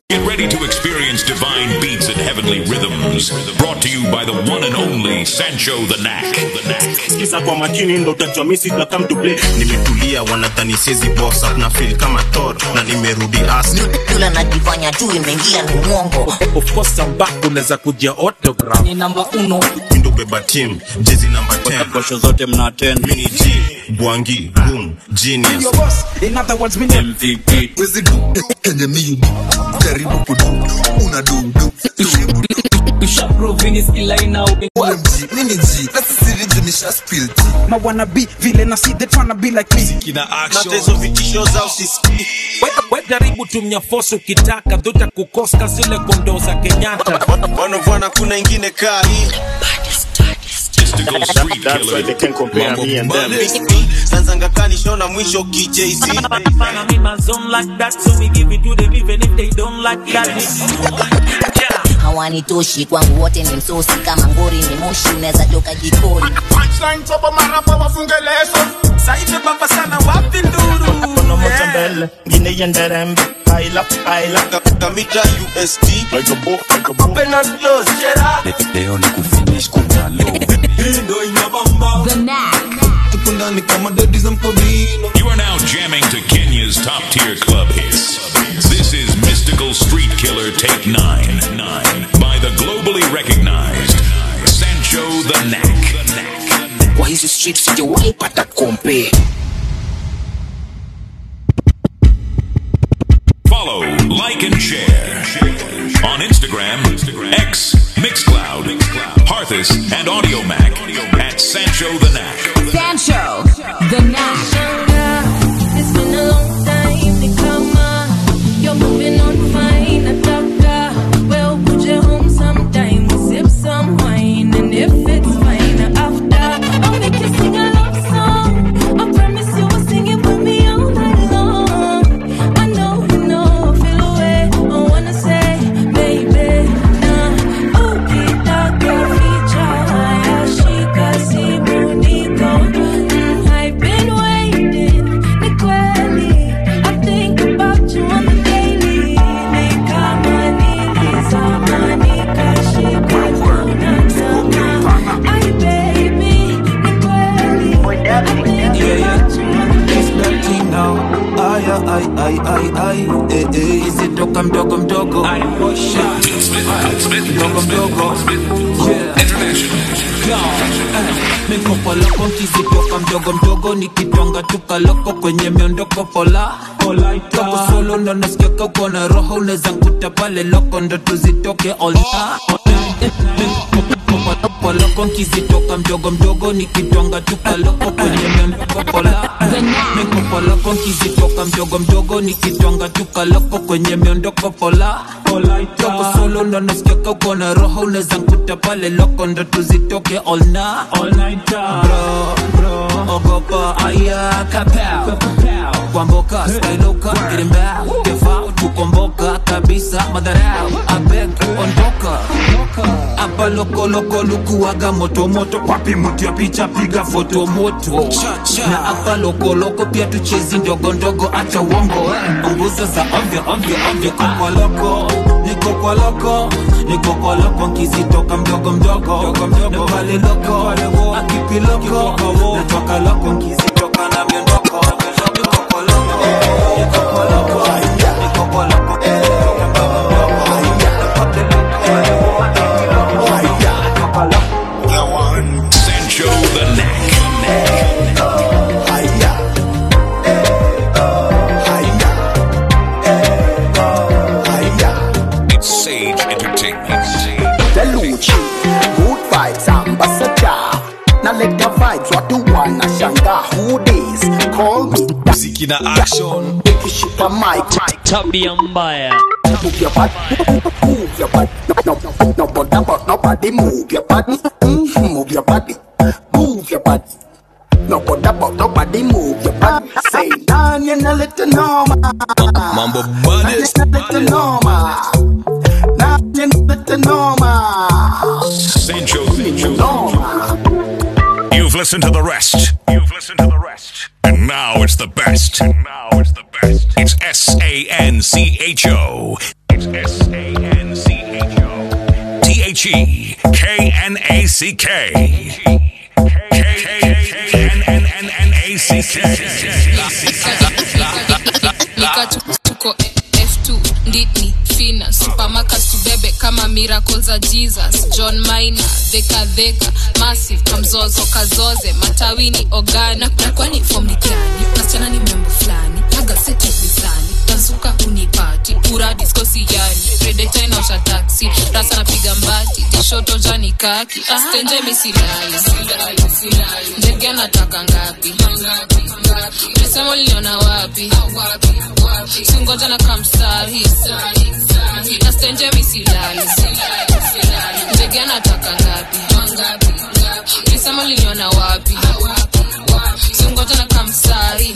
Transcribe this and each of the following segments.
Get ready to experience divine beats and heavenly rhythms. Brought to you by the one and only Sancho the Knack. The Knack. sikiza kwa makini ndo utajua mi sita come to play nimetulia wanadhani siezi boss up na feel kama Thor na nimerudi as yule anajifanya tu imeingia ni mwongo of course I'm back unaweza kujia autograph ni namba uno ndo beba team jezi number 10 posho zote mna attend mini G Bwangi Boom Genius in other words mimi MVP wezi du kenye mi jaribu kudu una du du OMG mini G nasisiri juu nisha spill tea ma wanna be vile na see they tryna be like me kina hata action hizo vitisho zao sisikii we jaribu tumia force ukitaka dhuta kukoska zile kondo za Kenyatta wanavwana kuna ingine kaa hii Mystical street that's why they killer. can compare me and them sanzanga kanishona mwisho KJZ Follow me my zone like that, so me give it to them even if they don't like that. hawanitoshi kwangu wote ni msosi kama ngori ni moshi unaweza toka jikoni Saive baba sana wapi nduru? kono moja mbele ngine iende rembe paila paila kamita USD like a book like a book Open and close, Gerard. leo ni kufinish kuna low Hii ndo inabamba. The Knack. tupo ndani kama dodi za mkodino You are now jamming to Kenya's top tier club hits. This is Mystical Street Killer Take 9 9 by the globally recognized Sancho the Knack. kwa hizi streets sijawahi pata kompe Follow, like, and share on Instagram, X, Mixcloud, Parthis, and AudioMac at Sancho the Knack. Sancho. The Knack. It's been a long time to come on. You're moving on fine, a doctor. Well, put you home sometime. We'll sip some wine, and if it's fine after, I'll make you sing a love song. I promise you will sing it with me all night long. I know you know, feel away. I wanna say, baby, nah. Ukitaka ficha haya, shika simu niko. Mm, I've been waiting, ni kweli. I think about you on the daily. Ni kama nilizama, nikashika kunatama. Ay, baby, ni kweli. I think about you on the It's that thing now. Ay, ay, ay, ay, ay. Eh, eh. isitoka mdogo mdogo Ay, push up. Mdogo mdogo. mikopoloko nkizitoka mdogo mdogo nikitwanga tukaloko kwenye miondoko pola Kako solo ndo nasikiaka uko na roho unaweza nkuta pale loko ndo tuzitoke all poloko nkizitoka mdogo mdogo nikitwanga tukaloko kwenye miondoko pola mikopoloko nkizitoka mdogo mdogo nikitwanga tukaloko kwenye miondoko pola Kako solo ndo nasikiaka uko na roho unaweza nkuta pale loko ndo tuzitoke all night bro, bro, ogopa aya kapao kwamboka stailoka girimbao kefao tukomboka kabisa madharau abeg ondoka hapa lokoloko lukuwaga motomoto kwapi mti ya picha piga foto moto na hapa lokoloko pia tuchezi ndogo ndogo acha uongo eh. punguza za ovyo ovyo ovyo kokoloko niko kwa loko niko kwa loko nkizitoka mdogo mdogo na pale loko akipiloko natoka loko nkizitoka na miondoko niko kwa loko niko kwa loko niko kwa loko nkizitoka mdogo mdogo na pale loko akipiloko natoka loko Sancho the Knack. It's Sage Entertainment. Deluchi, good vibes, ambassador. Now let the vibes, what you wanna shanga? Who this? Call me. muziki na action Ikishika mic, Tabia mbaya. move your butt, move your butt. No, no, no, but about nobody move your butt. Mm, move your body, move your butt. No, but about nobody move your butt. Say, nah, you're not little normal. mambo Nah, bade you're not little normal. Nah, you're not little normal. Sancho, Sancho. Normal. You've listened to the rest. You've listened to the rest. And now it's the best. And now it's the best. It's S A N C H O. It's S A N C H O. T H E K N A C K. K N N N N A C nika tu- tuko f2 nditni fina supermarket tubebe kama miracle za jesus john mina dhekadheka massive kamzozo kazoze matawini ogana na kwani fom ni gani nasichana ni membo fulani agaseti visani nazuka unipati pura diskosiyani redeta inaosha taksi rasa napiga mbati tishoto jani kaki stenje misilali ndege anataka ngapi mesema uliniona wapi singoja na kamsahi nastenje misilali ndege anataka ngapi mesema uliniona wapi singoja na kamsahi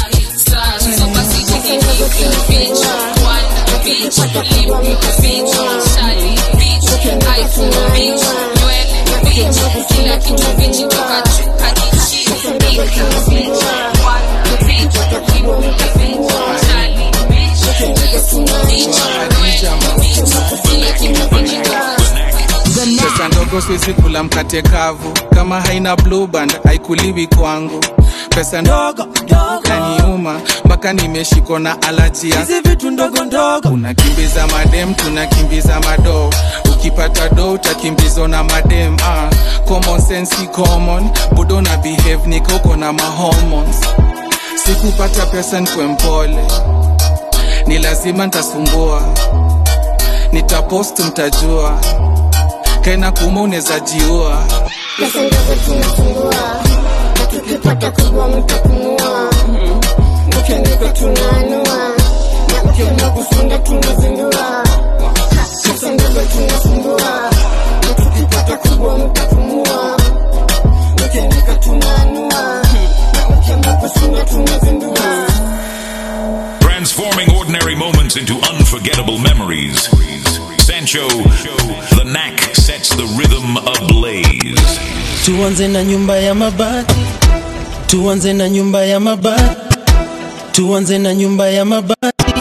so basi beach one beach lip beach shali beach iphone beach nywele beach kila kitu beach toka juu hadi chini ika beach one beach lip beach shali beach iphone beach nywele beach kila kitu beach toka pesa ndogo siwezi kula mkate kavu kama haina blue band haikuliwi kwangu pesa ndogo kaniuma mpaka nimeshikwa na alajia hizi vitu ndogo ndogo unakimbiza madem tunakimbiza madoo ukipata do utakimbizwa na madem ah. common sense si common budo na behave nikoko na mahormones sikupata pesa nkwe mpole ni lazima ntasumbua nitapost mtajua kaina kuma unaweza jiua pesa ndogo tunasumbua na tukipata kubwa mtapumua ukiandika tunaanua na ukienda kusonga tunazindua pesa ndogo tunasumbua na tukipata kubwa mtapumua ukiandika tunaanua na ukienda kusonga tunazindua Transforming ordinary moments into unforgettable memories. Sancho, the knack sets the rhythm ablaze. tuanze na nyumba ya mabati tuanze na nyumba ya mabati tuanze na nyumba ya mabati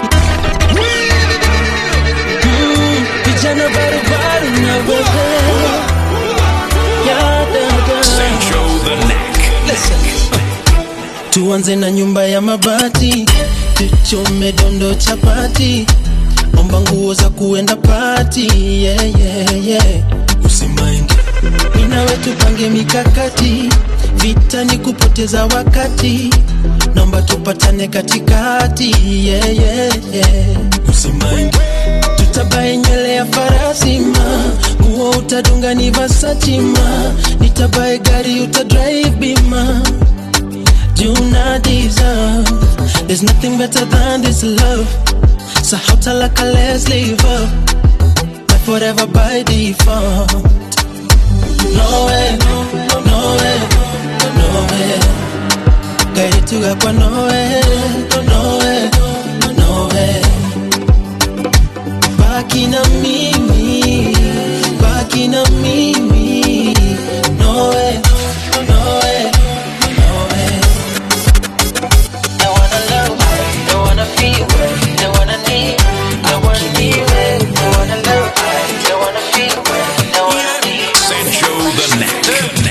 Mm, vijana barubaru na wewe Ya dada. Sancho, the knack. tuanze na nyumba ya mabati tuchome dondo chapati omba nguo za kuenda pati yeah, yeah, yeah. usimaindi minawe tupange mikakati vita ni kupoteza wakati naomba tupatane katikati yeah, yeah, yeah. usimaindi tutabae nywele ya farasi ma nguo utadunga ni vasachima nitabae gari utadrive bima you not deserve. There's nothing better than this love. So how tell like a let's leave up. My forever by default. No way, no way, no way. Kairi tuga kwa no way, no way, no way. Baki na mimi, baki na mimi. No way, no way, no way. They wanna love, they wanna feel, they wanna need, they wanna need, they wanna love, they wanna feel, they wanna need. Sancho, the knack.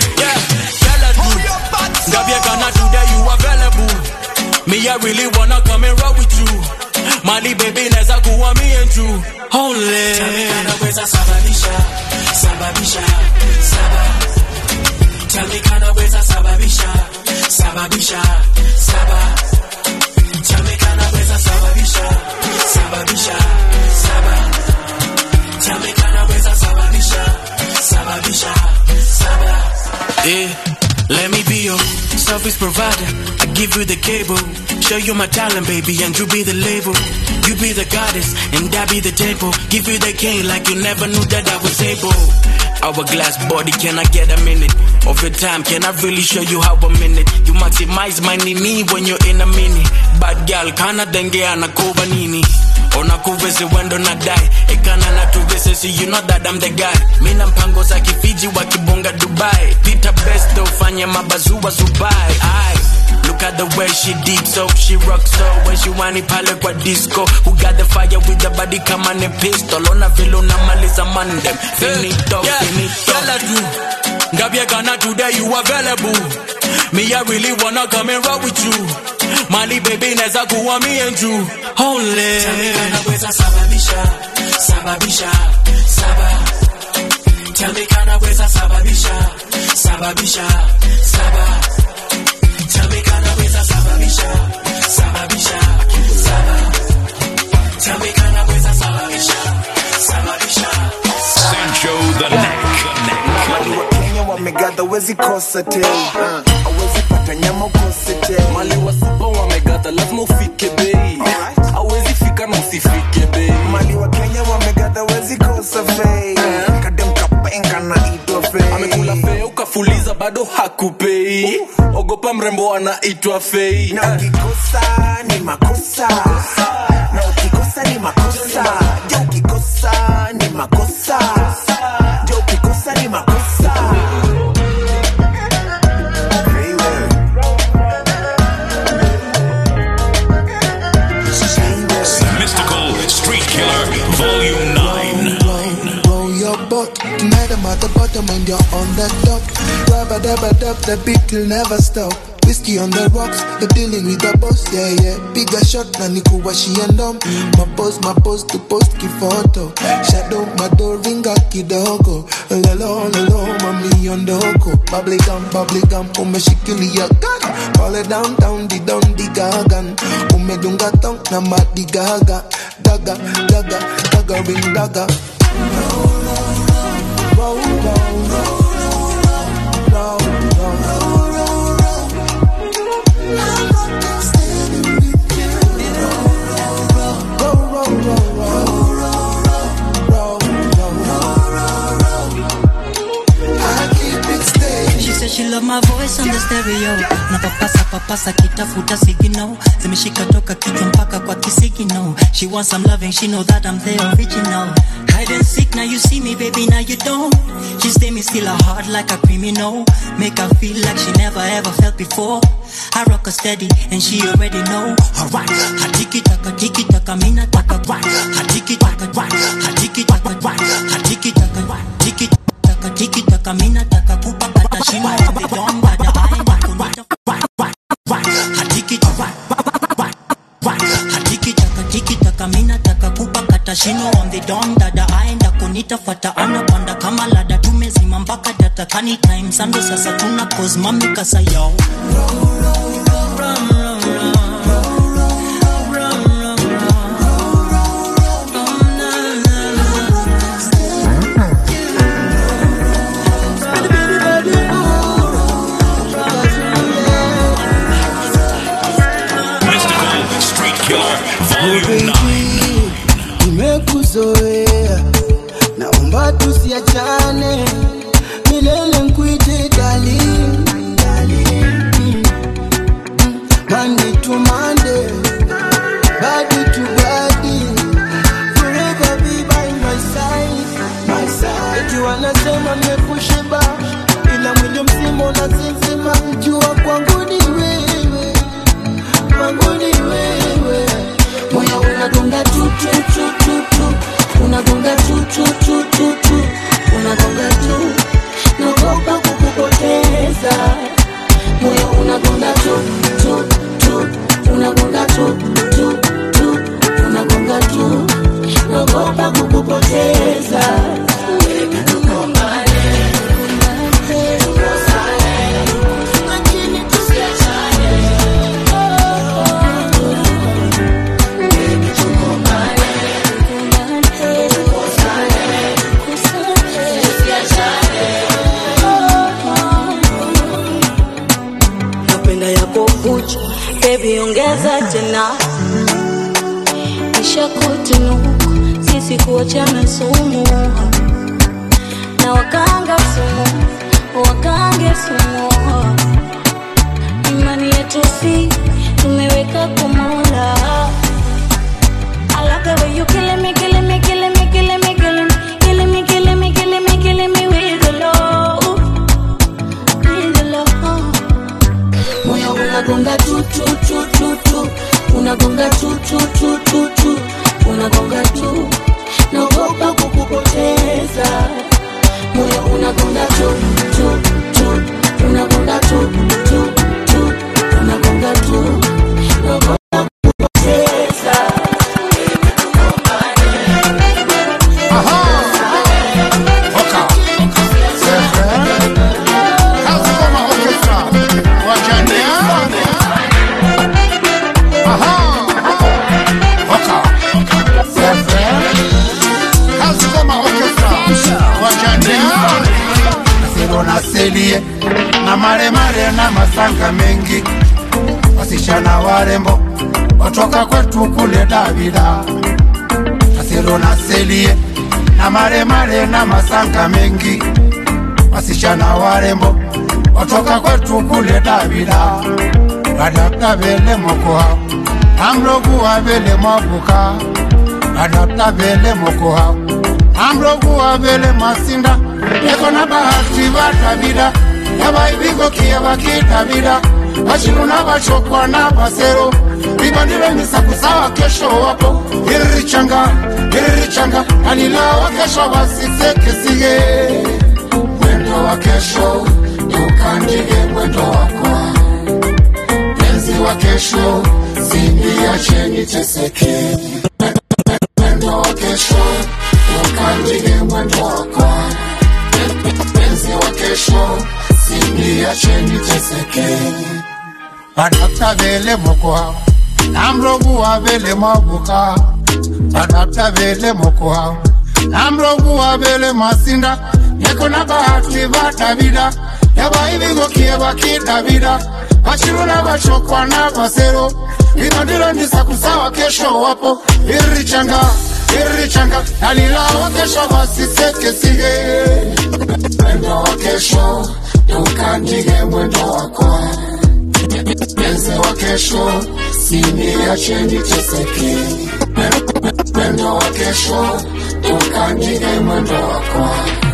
Gabia Ghana today you available. Me I really wanna come and roll with you. Mali baby neza kuwa me and you. Only. Naweza sababisha, sababisha, saba. Tell me kana weza sababisha, sababisha, saba. Tell me kana weza sababisha, sababisha, saba. Tell me kana weza sababisha, sababisha, saba. Yeah, let me be your service provider. I give you the cable, show you my talent, baby, and you be the label. You be the goddess, and I be the temple. Give you the cane like you never knew that I was able. Hourglass body, can I get a minute of your time? Can I really show you how a minute? You maximize my nini when you're in a mini. Bad girl, kana denge anakuva nini? Onakuvese wendo na die ekana na tuvese so you know that I'm the guy mina mpango za kifiji wakibonga dubai pita best ufanye mabazua subai ai Look at the way she deep so she rock so when she whiny pale kwa disco. Who got the fire with the body come on a pistol. Ona vile unamaliza mandem. Finito, Yeah, finito. girl, I do. Ndabye Ghana today you available. Me I really wanna come and rock with you. Mali baby neza kuwa me and you. Only. Tell me kanaweza sababisha, sababisha, saba. Tell me kanaweza sababisha, sababisha, saba. Tell me kanaweza sababisha, sababisha, saba. Tell me kanaweza sababisha, sababisha, Sancho the Neck. Mali wa Kenya wamegadha wezi kosa te awezi pata nyama ukose te mali wa saba wamegadha lazima ufike bei awezi fika na usifike bei mali wa Kenya wamegadha wezi kosa fei kadem kapenga na itwa fei amekula fea ukafuliza bado hakupei ogopa mrembo anaitwa fei na ukikosa ni makosa na ukikosa ni makosa je ukikosa ni makosa je ukikosa ni makosa Mystical Street Killer Volume 9. Roll your boat. Tonight I'm at the bottom and you're on the top. Rubber dubber dub, the beat will never stop. Whiskey on the rocks, you're dealing with the boss, yeah, yeah. Bigger shot na nikuwashi and um. My pose, my pose to post kifoto. Shadow, my door ringa kidogo. Lelo, lelo, mami ondoko. Bubbly gum, bubbly gum, umeshikilia gun. Call it down, down, di down, di gagan. Umedunga tong na madi gaga. Daga, daga, daga, ring daga. Roll, roll, roll, roll, roll, She said she love my voice on the stereo na papasa papasa kitafuta sigino zimeshika toka kichwa mpaka kwa kisigino she wants some loving she know that I'm the original hide and seek now you see me baby now you don't she stay me still a heart like a criminal make her feel like she never ever felt before I rock her steady and she already know alright hatiki taka tiki taka mina taka right hatiki taka right hatiki taka right hatiki taka right tiki taka tiki taka mina taka kupa kata shimo the don bada I kunita right right right hatiki right right right hatiki taka tiki taka mina taka kupa kata shino on the don dada aenda kunita fata anapanda kama lada tumezima mpaka data kani time sando sasa tuna cause mami kasa yo Mystical Street Killer Volume 9. nimekuzoea naomba tusiachane milele nkuite darling, darling. Mm. Mm. Monday to Monday, body to body, forever be by my side, my side. Eti wanasema mmekushiba, ila mwili mzima unasinzima, jua kwangu ni wewe, kwangu ni wewe moyo unagonga tu tu tu tu tu unagonga tu tu tu tu tu unagonga tu naogopa kukupoteza moyo unagonga tu tu tu unagonga tu tu tu unagonga tu naogopa kukupoteza lakini tusiachane napenda yako kucha bebi ongeza tena kisha kutinuka sisi kuachana sumu na wakanga sumu wakange sumu imani yetu si tumeweka kumola I love the way you killing me, killing me, killing me, killing me, killing me, killing me, killing me, killing me, killing me with the love, with the love. moyo unagonga tu asilie na maremare na masanga mengi, wasichana warembo watoka kwetu kule Davida, Asiro na Selie na maremare na masanga mengi, wasichana warembo watoka kwetu kule Davida, badapta vele mokoha amlokuwa vele mwabuka, badapta vele mokoha amlokuwa vele masinda eko na bahati ba Davida yabaibigokiye bakidavida bashiru n'abashokwa n'abasero bibandire misakusawa kesho wapo iririchanga iririchanga alilawa kesho basisekesige mwendo wa kesho ukandike mwendo wako penzi wa kesho siniacheni teseke mwendo wa kesho ukandike mwendo wako penzi wa kesho siniacheni teseke badapta vele mokoha namloguwa vele mabuka badapta vele mokoha namloguwa vele masinda yeko na bahati ba davida yabaivigokie baki davida bashiru na bashokwa na basero ino ndilo ndisakusawa kesho wapo irichanga irichanga nalilawa kesho basisekesige mwendo wa kesho ukandike mwendo wako penzi wa kesho siniacheni teseke mwendo wa kesho ukandike mwendo wako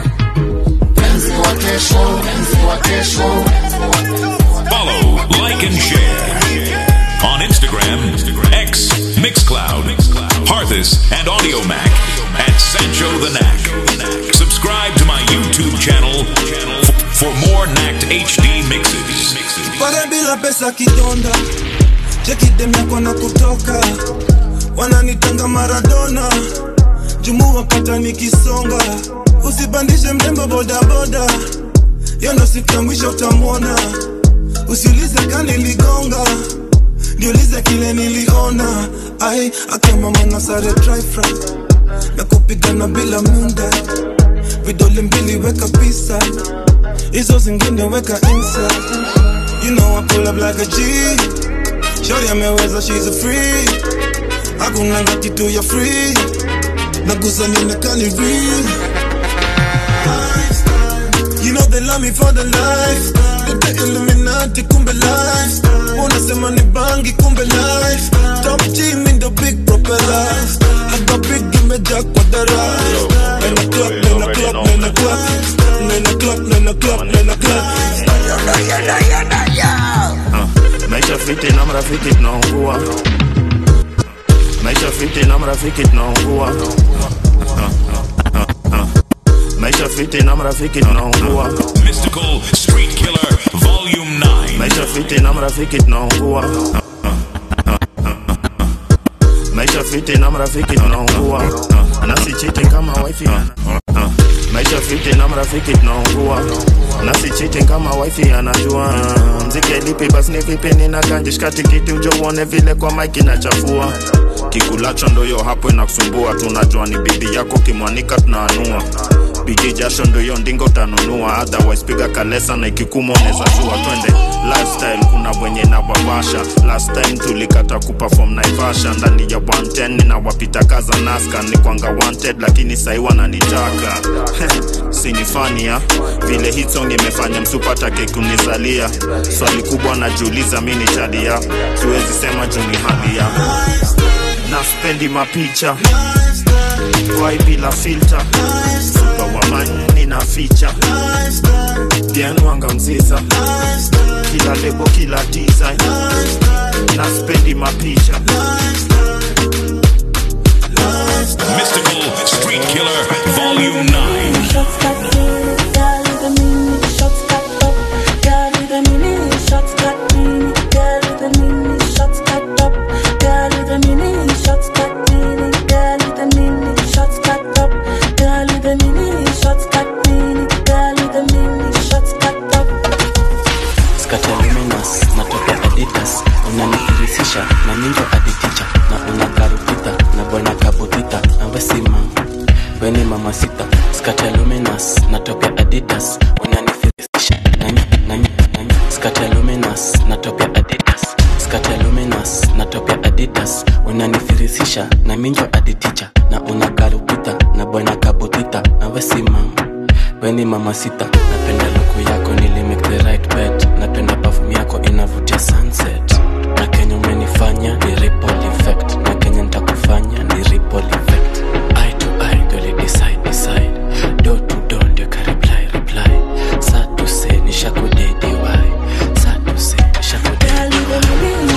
penzi wa kesho penzi wa kesho Follow, like, and share. On Instagram, X, Mixcloud, Harthus, and AudioMac at Sancho the Knack. Subscribe to my YouTube channel f- for more Knacked HD mixes. pale bila pesa kidonda chekidem yako na kutoka wananitanga maradona jumu wapata nikisonga usipandishe mrembo bodaboda yo ndo siku ya mwisho utamwona usiulize kaniligonga niulize kile niliona ai akamama na sare trifra na kupigana bila munda vidole mbili weka pisa hizo zingine weka inside You know I pull up like a G. Shorty ameweza, she's a free. Hakunanga kitu ya free. Nagusa nionekane real. You know they love me for the life. The Illuminati kumbe life. Unasema ni bangi kumbe life. Top G mean the big propeller. Hapa big imejaa kwa dara. Nena club, nena club, nena club. Nena club, nena club, nena club. Ah, maisha fiti na mrafiki tunaungua maisha fiti na mrafiki tunaungua Ah, ah, ah, ah. maisha fiti na mrafiki tunaungua Mystical Street Killer Volume 9. maisha fiti na mrafiki tunaungua Ah, ah, ah, ah, ah. maisha fiti na mrafiki tunaungua Ah, nasi cheating kama wifi Ah, ah. maisha fiti na mrafiki tunaungua nasi cheating kama wifi anajua mziki lipi basi ni vipi nina ganji shikati kiti ujo uone vile kwa mike inachafua kikulacho ndoyo hapo inakusumbua tunajua ni bibi yako kimwanika tunaanua biji jasho ndoyo ndingo tanunua otherwise piga kalesa na ikikuma unaweza jua twende lifestyle kuna wenye na wawasha last time tulikata kuperform naivasha ndani ya 110 ninawapita kaza naska ni kwanga wanted lakini sahi wananitaka sinifania vile hit song imefanya msupatake kunizalia swali kubwa najiuliza mi ni chadia siwezi sema juu ni hali ya na spendi mapicha wai bila filter supa wa mani na ficha bienwanga mziza kila lebo kila design na spendi mapicha Mystical Street Killer Volume 9. Scatoluminous, natoka Adidas, unanifirisisha na ninjo aditicha na unakarupita na bwana kabutita na wesima weni mama sita Scatoluminous, natoka Adidas, unanifirisisha na na skate luminous na top ya adidas skate luminous na top ya adidas unanifirisisha na minjo aditicha na una garupita na bwana kabutita na wesimam weni mama sita napenda luku yako nili make the right bet napenda perfume yako inavutia sunset na kenya umenifanya ni ripple effect na kenya nitakufanya ni ripple effect eye to eye ndio li decide decide do to do ndio ka reply reply sa to say ni shakudedi why sa to say ni shakudedi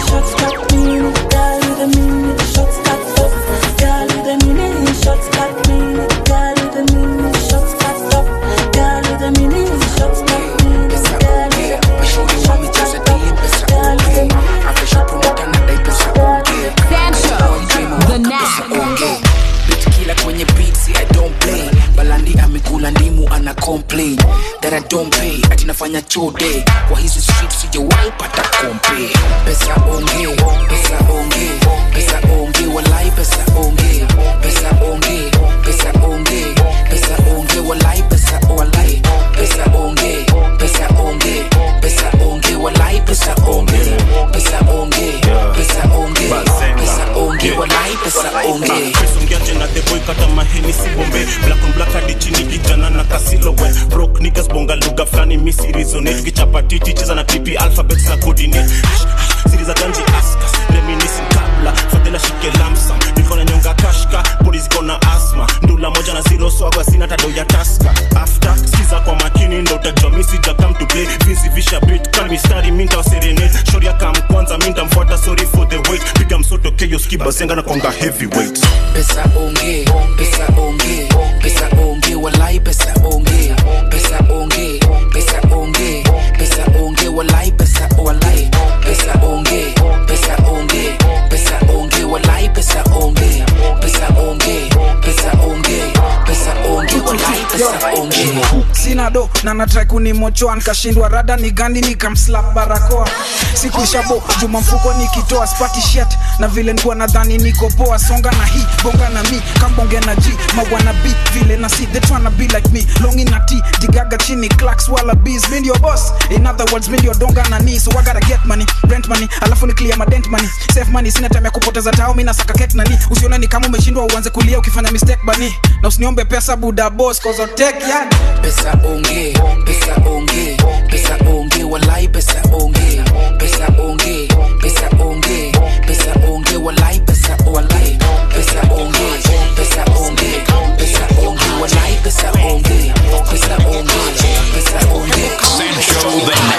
kila kwenye beats I don't play balandi amekula ndimu ana complain that I don't pay ati nafanya chode kwa hizi streets sijawahi pata kompe pesa onge pesa onge pesa onge walai pesa onge pesa onge pesa onge pesa onge walai pesa walai pesa onge pesa onge pesa onge walai pesa onge pesa onge pesa onge pesa onge walai pesa onge songeaje na the boy kata maheni si bombe black on black hadi chini kijana na kasilo we broke niggas bonga lugha fulani misi resonate tukichapa titi cheza na tipi alphabet za coordinate siri za ganji askas reminiscing kabla fadhila shike lamsam niko na nyonga kashka bodi ziko na asma ndula moja na zero swagwa sina tado ya taska after skiza kwa makini ndo utajua misi jakam to play vizi visha beat kama mistari minta wa serenade shoria kam kwanza minta mfuata sorry for the wait piga msoto keyo skiba senga na konga heavyweight pesa onge pesa onge pesa onge walai pesa onge pesa onge pesa onge pesa onge walai pesa walai pesa onge pesa onge pesa onge walai pesa onge pesa onge pesa onge pesa onge walai pesa onge sina do na natrai kunimochoa nkashindwa rada ni gani nikamslap barakoa sikuishabo juma mfuko nikitoa spati shet na vile nikuwa nadhani niko poa songa na hii bonga na mi kambonge na g mawana b vile na si they tryna be like me longi na t digaga chini clacks wala bees mi ndio boss in other words mi ndio donga na ni so I gotta get money rent money alafu ni clear madent money save money sina time ya kupoteza tao mi nasaka ket nani usione ni kama umeshindwa uanze kulia ukifanya mistake bani na usiniombe pesa buda boss cause I'll take yani pesa onge pesa onge pesa onge walai pesa onge pesa onge pesa onge pesa onge walai pesa walai pesa onge pesa onge pesa onge walai pesa onge pesa onge pesa onge Sancho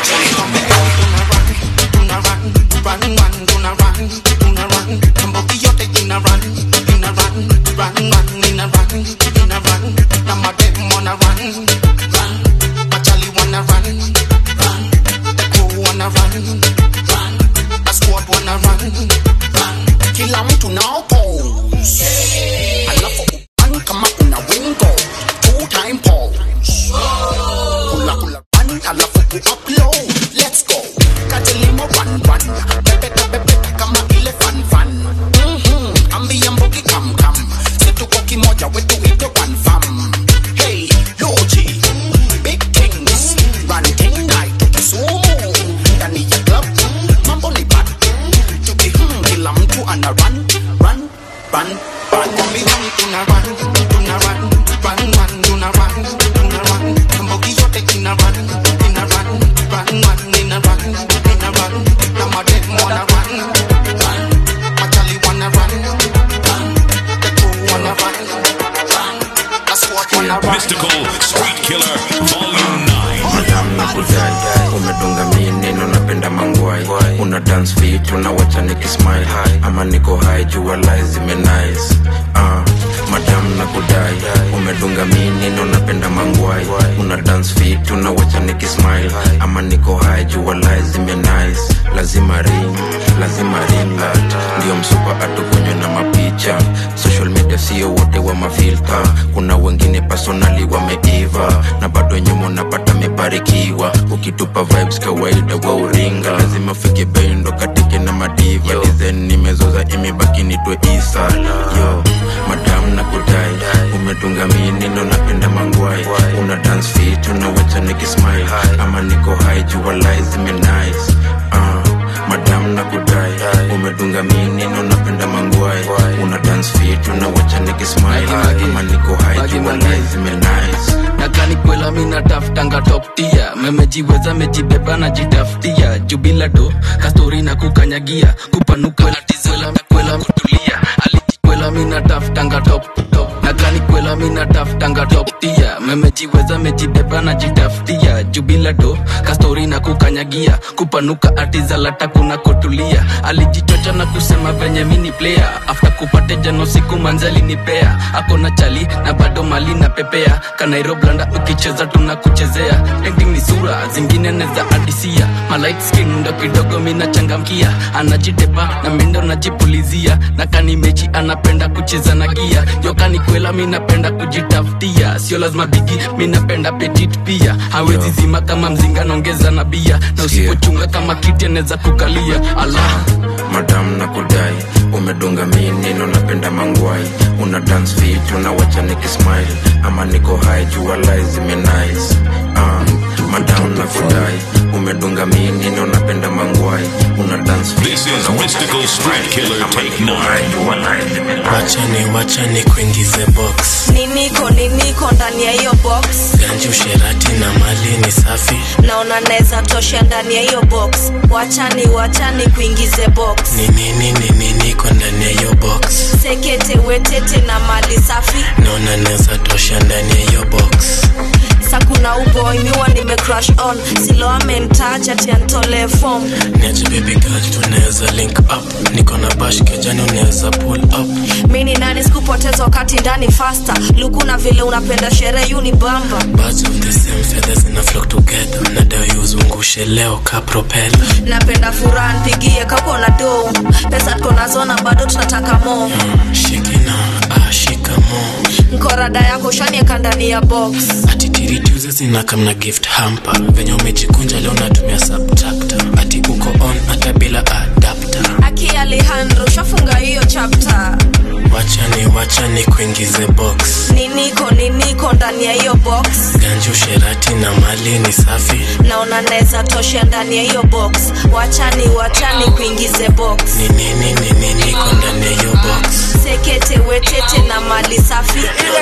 the kila mtu nao pose alafu upan kama una wingo two time pose kula kula run alafu ku upload let's go katilimo run run pepe pepe pepe kama ile fan fan mhm ambia mbogi kam kam situko kimoja wetu ito one fam hey loji big things run thing night Kisumu ndani ya club mambo ni bad tuki hmm, kila mtu ana run run run run Kumbi run tuna run tuna run run run tuna run tuna run mbogi yote ina run ina run run run ina run ina run kama dem wanna run run machali wanna run run the crew wanna run run the squad wanna run Mystical Street Killer Volume 9. madam na kujai umedunga mi neno napenda mangwai una dance fit unawacha nikismile ama niko high jua lai zime nice uh, madam na kudai umedunga mi neno napenda mangwai una dance fit unawacha nikismile ama niko high jua lai zime nice lazima ring lazima ring light ndio msupa atukunywe na mapicha social media sio wote wa mafilta kuna wengine personali wameiva na bado nyuma unapata mebarikiwa ukitupa vibes kawaida wa uringa lazima fike bendo katike na madiva dizen nimezoza imebaki nitwe isa yo madam na kudai umedunga minino napenda mangwai una dance fit unawacha nikismile ama niko high jua lies zime nice uh, madam na kudai umedunga minino napenda mangwai una dance fit unawacha nikismile ama niko high jua lies zime nice nakani kwela mina tafutanga toptia memejiweza mejibeba na jitafutia jubila do kastori na kukanyagia kupanuka latizela kwela kutulia alijikwela mina tafutanga top top nakani kwela mina tafutanga toptia memejiweza mejibeba na jitafutia jubila do kastori na kukanyagia kupanuka atizalata kuna kutulia alijichocha na kusema venye mini player after kupate jano siku manzali nipea akona chali na bado mali na pepea kanairoblanda ukicheza tunakuchezea ending ni sura zingine neza adisia malight skin ndo kidogo mina changamkia anajitepa na mindo najipulizia na kani mechi anapenda kucheza na gia yokani kwela minapenda kujitafutia sio lazima bigi minapenda petit pia hawezi zima kama mzinga naongeza na bia na usipochunga kama kiti anaweza kukalia ala madam na kudai umedunga minino napenda mangwai una dance fit unawacha nikismile ama niko high jua lies zime nice uh, madam na kudai umedunga minino napenda mangwai una dance fit This is Mystical Street Killer Take 9. wachani wachani kuingize box niniko niniko ndani ya hiyo box ganji usherati na mali ni safi naona naweza tosha ndani ya hiyo box wachani wachani kuingize box ni nini ni nini niko ndani ya hiyo box sekete wetete na mali safi naona naweza tosha ndani ya hiyo box sakuna uboy miwa nime crush on silo amentaja tiantole fom niache baby girl tunaweza link up niko na bash kejani unaweza pull up mini nani sikupoteza wakati ndani fasta luku na vile unapenda sherehe uni bamba birds of the same feathers zina flock together nadai uzungushe leo ka propeller napenda furaha npigie kako na do pesa tuko nazo na bado tunataka mo shikina ah shikamo nkorada yako shanieka ndani ya box atitiri tuze zina kamna gift hamper venye umejikunja leo natumia subtractor ati uko on hata bila adapter aki alejandro shafunga hiyo chapter wachani wachani kuingize box niniko niniko ndani ya hiyo box ganji usherati na mali ni safi naona naweza tosha ndani ya hiyo box wachani wachani kuingize box ni nini ni nini niko ndani ya hiyo box sekete wetete na mali safi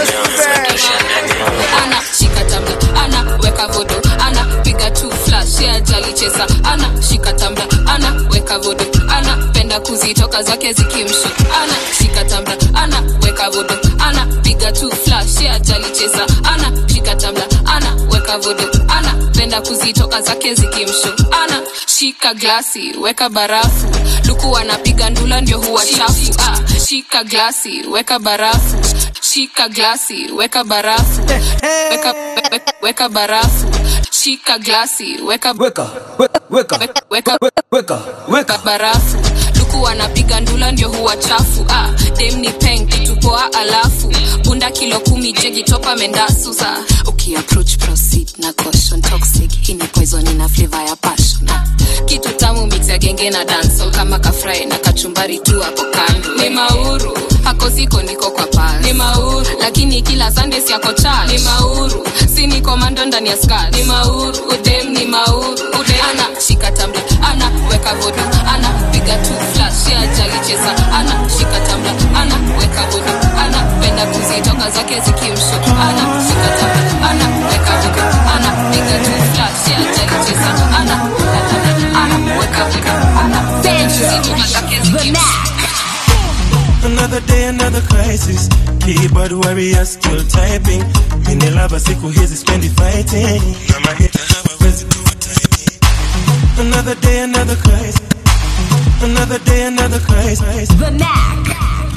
ana shika tambla ana weka vodo ana piga tu flash ya jali cheza ana shika tambla ana weka vodo ana penda kuzitoka zake zikimshu ana shika tambla ana weka vodo ana piga tu flash ya jali cheza ana shika tambla ana weka vodo ana penda kuzitoka zake zikimshu ana shika glasi weka barafu luku anapiga ndula ndio huwa chafu ah, shika glasi weka barafu shika glasi weka barafu weka, weka, weka barafu shika glasi weka weka weka weka weka weka barafu luku anapiga ndula ndio huwa chafu ah, dem ni peng kitu poa alafu bunda kilo kumi jegi topa mendasu sa ukiapproach proceed na caution toxic hii ni poison ina flavor ya passion ah, kitu tamu mix ya genge na dancehall kama kafry na kachumbari tu hapo kando ni mauru hako siko niko kwa pal ni mauru lakini kila sunday siako chal ni mauru si ni komando ndani ya skat ni mauru udem ni mauru udem ana shika tambla ana weka vodo ana piga tu flash ya jali cheza ana shika tambla ana weka vodo ana penda kuzitoka zake zikimsho ana shika tambla ana weka vodo ana piga tu flash ya jali cheza ana ana weka vodo ana penda kuzitoka zake zikimsho Another day, another crisis. Keyboard warrior still typing. Mini lava siku hizi spendi fighting. Na mahita hawawezi kuwa timing. Another day, another crisis. Another day, another crisis. The Mac.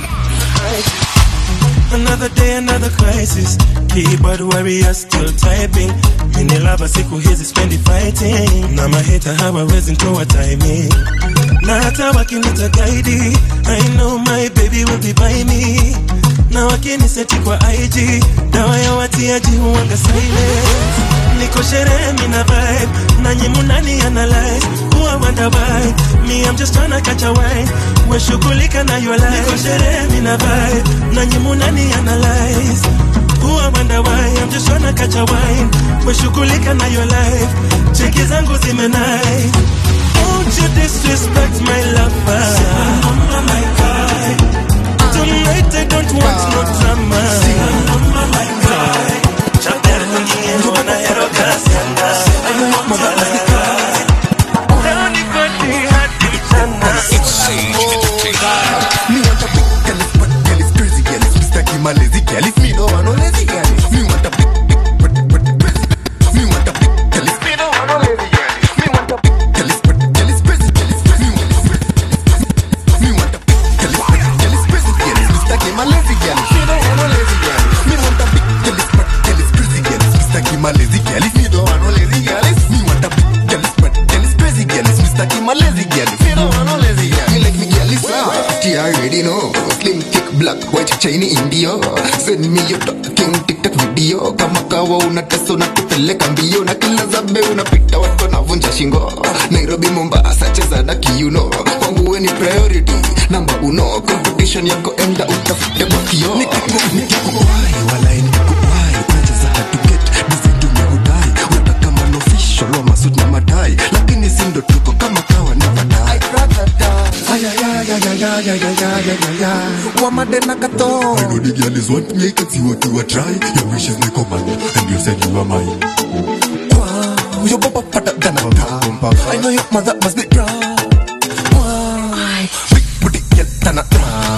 Another day, another crisis. Keyboard warrior still typing. Mini lava siku hizi spendi fighting. Na mahita hawawezi kuwa timing. Na hata wakinita guide, I know my baby will be by me. Na wakiniseti kwa IG, dawa ya watiaji huwanga silent. Niko sherehe mina vibe, nanyi munani analyze. Huwa wonder why, me I'm just tryna catch a wine. We shughulika na your life. Niko sherehe mina vibe, nanyi munani analyze. Huwa wonder why, I'm just tryna catch a wine. We shughulika na your life. Check rangi zangu zimenai Don't you disrespect my lover my guy Tonight I don't want no drama my guy Chapter nyingine wana hero kasi anga Leo niko ni hadi mchana It's Sage Entertainment. Me want a big girl, is but girl is crazy girl, is Mr. Kim a lazy girl, is me no want no lazy girl. Me want a big, big, big, big, crazy. Me want a big girl, is me no want no lazy girl. Me want a big girl, is but girl is crazy girl, is me want a big Me want a big girl, is but girl is crazy girl, is Mr. Kim a lazy girl, is me no want no lazy girl. Me want a big girl, is but girl is crazy girl, is Mr. Kim a lazy girl, is me no want no lazy girl. is Me want a big girl, is but girl is crazy girl, is Mr. Kim a lazy girl, is me no want no lazy girl. Me like me girl is soft, you already know. Slim, thick, black, white, shiny India. Send me your talking TikTok video. Kama kawa unatesa unakupeleka mbio na kila zabe unapita watu wanavunja shingo. Nairobi, Mombasa, cheza na kiuno. Kwangu we ni priority, namba uno. Competition yako enda utafute kwa kio. Nikikuwai, walai nikikuwai. Unacheza hard to get, busy tumehudai. Unataka man official wa masuit na madai. Lakini si ndo tuko kama kawa never die. wamadena kato I know the girl is want me, I can see what you are try. Your wishes my command, and you said you are mine. Wow, your papa fatter than a car. I know your mother must be proud. Wow, big booty girl than a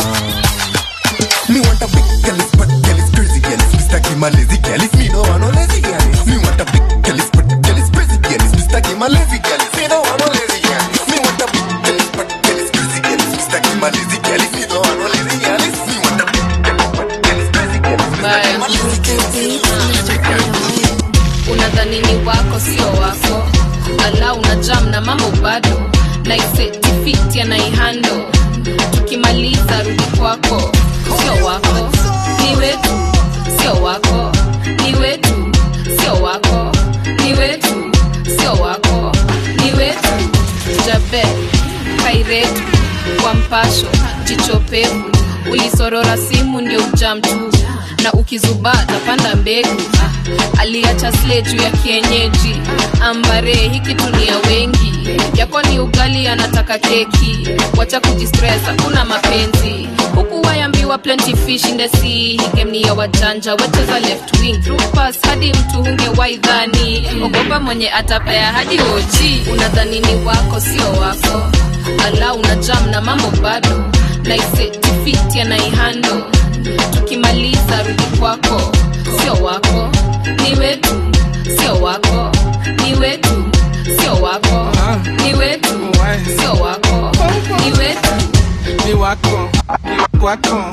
Me want a big girl, is but girl is crazy girl, is Mr. Kim a lazy girl, is me no want no lazy girl. Me want a big girl, is but girl is crazy girl, is Mr. Kim a lazy girl, is me no want no lazy girl. Me want a big girl, is but girl is crazy girl, is Mr. Kim a lazy girl, is me no want no lazy girl. is Me want a big girl, is but girl is crazy girl, is Mr. Kim a lazy girl. unadhani ni wako sio wako ala una jam na mambo bado naisetifiti anaihando tukimaliza rudi kwako sio wako ni wetu sio wako ni wetu sio wako ni wetu sio wako ni wetu jabe kairetu kwa mpasho jichopevu ulisorora simu ndio ujam tu na ukizubaa tapanda mbegu ah, aliacha sle juu ya kienyeji ambare hiki tunia wengi yako ni ugali anataka keki wacha kujistress hakuna mapenzi huku wayambiwa plenty fish in the sea hii game ni ya wajanja wacheza left wing through pass hadi mtu hunge waidhani ogopa mwenye atapea hadi oji unadhani ni wako sio wako ala una jam na mambo bado naisetifiti anaihando tukimaliza rudi kwako sio wako ni wetu sio wako ni wetu sio wako ni wetu sio wako ni wetu ni wako ni wako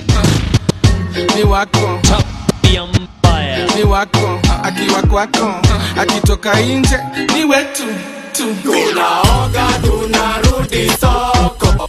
ni wako ni wako akiwa kwako akitoka nje ni wetu tu tunaoga tunarudi soko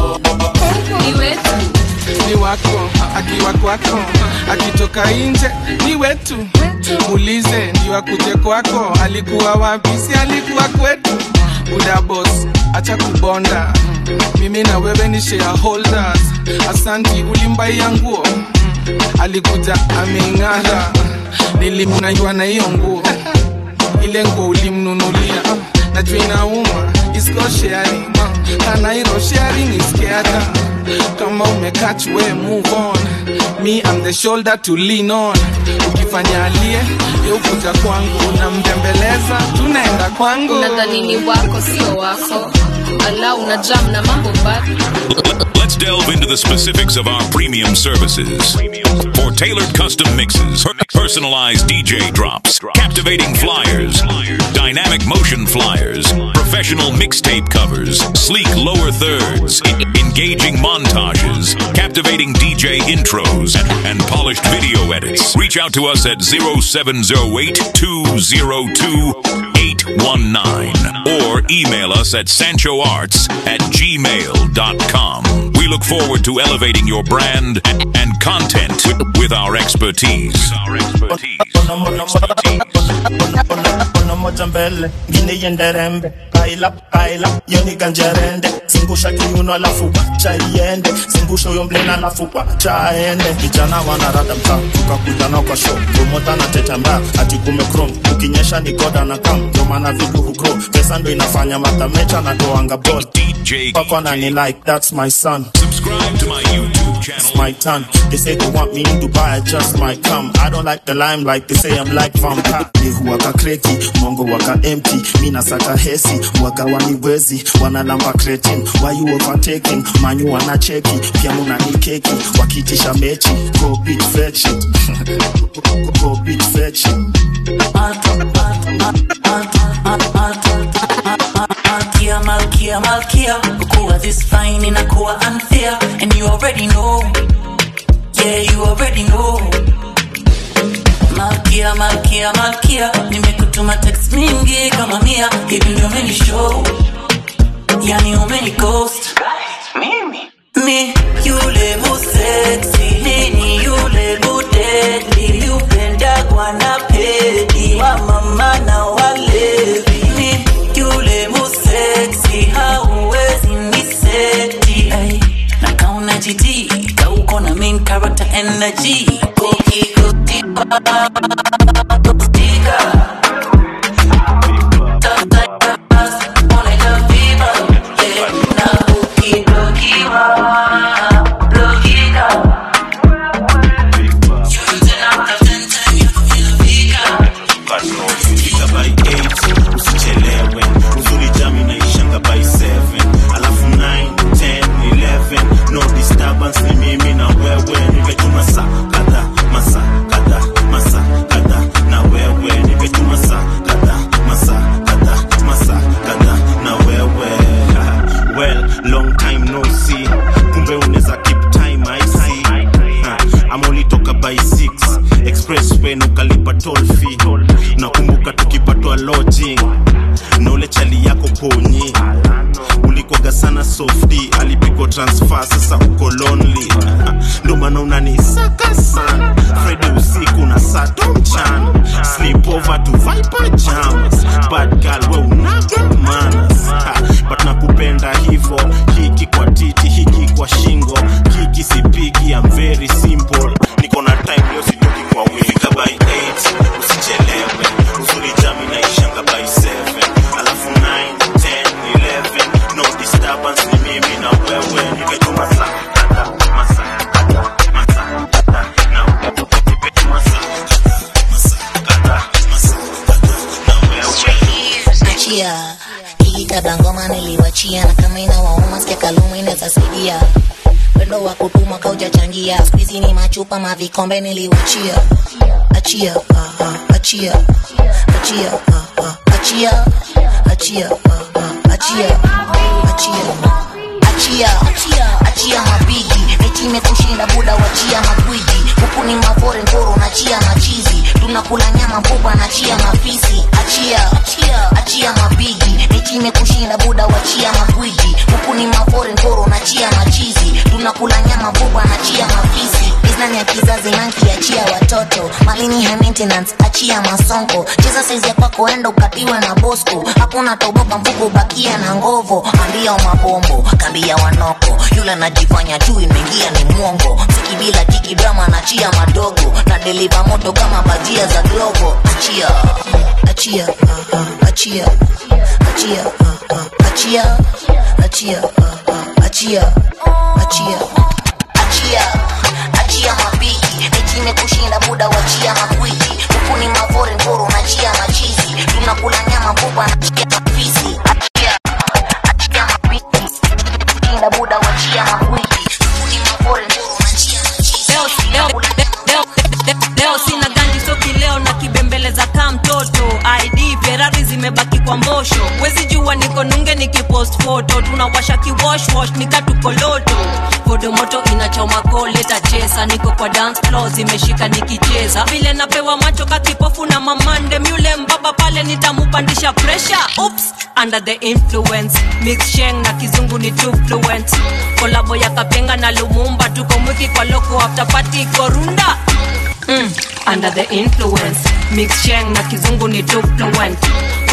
ni wetu ni wako akiwa kwako akitoka nje ni wetu muulize ndio akuje kwako alikuwa wapi si alikuwa kwetu buda boss acha kubonda mimi na wewe ni shareholders asanti ulimbaia nguo alikuja ameng'ara nilimnajua na hiyo nguo ile nguo ulimnunulia najua inauma isko sharing kanairo sharing iskiata kama umekach we move on me I'm the shoulder to lean on ukifanya alie yeukuja kwangu unambembeleza tunaenda kwangu unadhani ni wako sio wako ala una jam na mambo bado Let's delve into the specifics of our premium services. For tailored custom mixes, per- personalized DJ drops, captivating flyers, dynamic motion flyers, professional mixtape covers, sleek lower thirds, e- engaging montages, captivating DJ intros, and, and polished video edits. Reach out to us at 0708 202 819 or email us at sanchoarts at gmail.com. We look forward to elevating your brand and content with, with our expertise. Our expertise. Ono moja mbele ngine iende rembe kaila kaila yoni ganjerende zungusha kiuno alafu cha iende zungusha huyo mlena alafu cha aende vijana wanarada mtaa tukakuja nao kwa show promota na teta mbaya ati kume chrome ukinyesha ni goda na kam ndio maana vitu hugro pesa ndo inafanya matamecha na toanga ball papa na ni like that's my son subscribe to my youtube channel it's my turn they say they want me in dubai i just might come i don't like the limelight they say i'm like vampire ni huwaka kreki mongo waka empty mi nasaka hesi waga waniwezi wanalamba cretin why you overtaking manyu wanacheki pia muna ni keki wakitisha mechi go beat fetch it go beat fetch it Malkia, Malkia, Malkia Kukuwa this fine inakuwa unfair And you already know Yeah, you already know Malkia, Malkia, Malkia Nimekutuma text mingi kama mia Hivi ndio umeni show Yani umeni ghost Mimi Mi yule mu sexy Nini yule mu deadly Upendagwa na pedi Wa mama na walevi Mi yule mu sexy Hauwezi ni seti Ay, Na kauna jiti Kauko na main character energy Koki koki Fika by 8 usichelewe uzuri jami naishanga by 7 alafu 9 10 11 no disturbance ni mimi na wewe nimetuma saa kadha masa kadha masa kadha na wewe nimetuma saa kadha masa kadha masa kadha na wewe well long time no see kumbe unaweza keep time i see Ha, ama ulitoka by 6 expressway na ukalipa toll fee nakumbuka tukipatwa lodging na ule chali yako ponyi ulikwaga sana softi alipigwa transfer sasa uko lonely ndo maana unanisaka sana fredi usiku na sato mchana sleep over to viper jams bad girl we unaga manas Ha, but nakupenda hivo hiki kwa titi hiki kwa shingo hiki sipigi I'm very simple niko na time leo sitoki kwa wifika by 8 usichelewe uzuri jami naishanga by 7 alafu 9 10 11 no disturbance ni mimi na wewe nimetuma saa kadha masaa kadha masaa kadha na wewe nimetuma saa masaa kadha masaa kadha na wewe achia hii kabla ngoma niliwachia na kama inawauma sikia kaluma inaweza saidia wendo wa kutuma kaujachangia skuizi ni machupa mavikombe niliwachia achia ah, ah, achia achia ah, ah, achia achia ah, ah, achia achia achia achia mabigi eti imekushinda buda wachia magwiji huku ni mavore ngoro nachia machizi tunakula nyama mbuba nachia mafisi achia achia mabigi eti imekushinda buda wachia magwiji huku ni mavore ngoro nachia machizi tunakula nyama mbuba nachia mafisi biznani ya kizazi nanki achia watoto malini high maintenance achia masonko cheza saizi ya kwako enda ukatiwe na bosco hakuna toboka mfuko bakia na ngovo ambia mabombo kambia wanoko yule anajifanya tu imeingia ni mwongo mziki bila jiki drama nachia madogo na deliva moto kama bajia za globo achia achia ah, ah, achia achia ah, ah, achia achia ah, ah, achia achia achia achia mabigi eti kushinda buda wachia makwiji huku ni mavore ngoro nachia machizi tunakula nyama mbuba nachia mafisi achia achia mabigi kushinda buda wachia makwiji huku ni mavore ngoro nachia machizi leo, leo, leo, leo, leo sina ganji soki leo na kibembeleza kaa mtoto id ferari zimebaki kwa mbosho wezi jua niko nunge nikipost foto tunawasha kiwoshwosh nikatukoloto kodo moto inachoma koleta chesa niko kwa dance floor zimeshika nikicheza vile napewa macho kakipofu na mamande myule mbaba pale nitamupandisha pressure Oops, under the influence mix sheng na kizungu ni too fluent kolabo ya kapenga na lumumba tuko mwiki kwa loko after party korunda mm, under the influence mix sheng na kizungu ni too fluent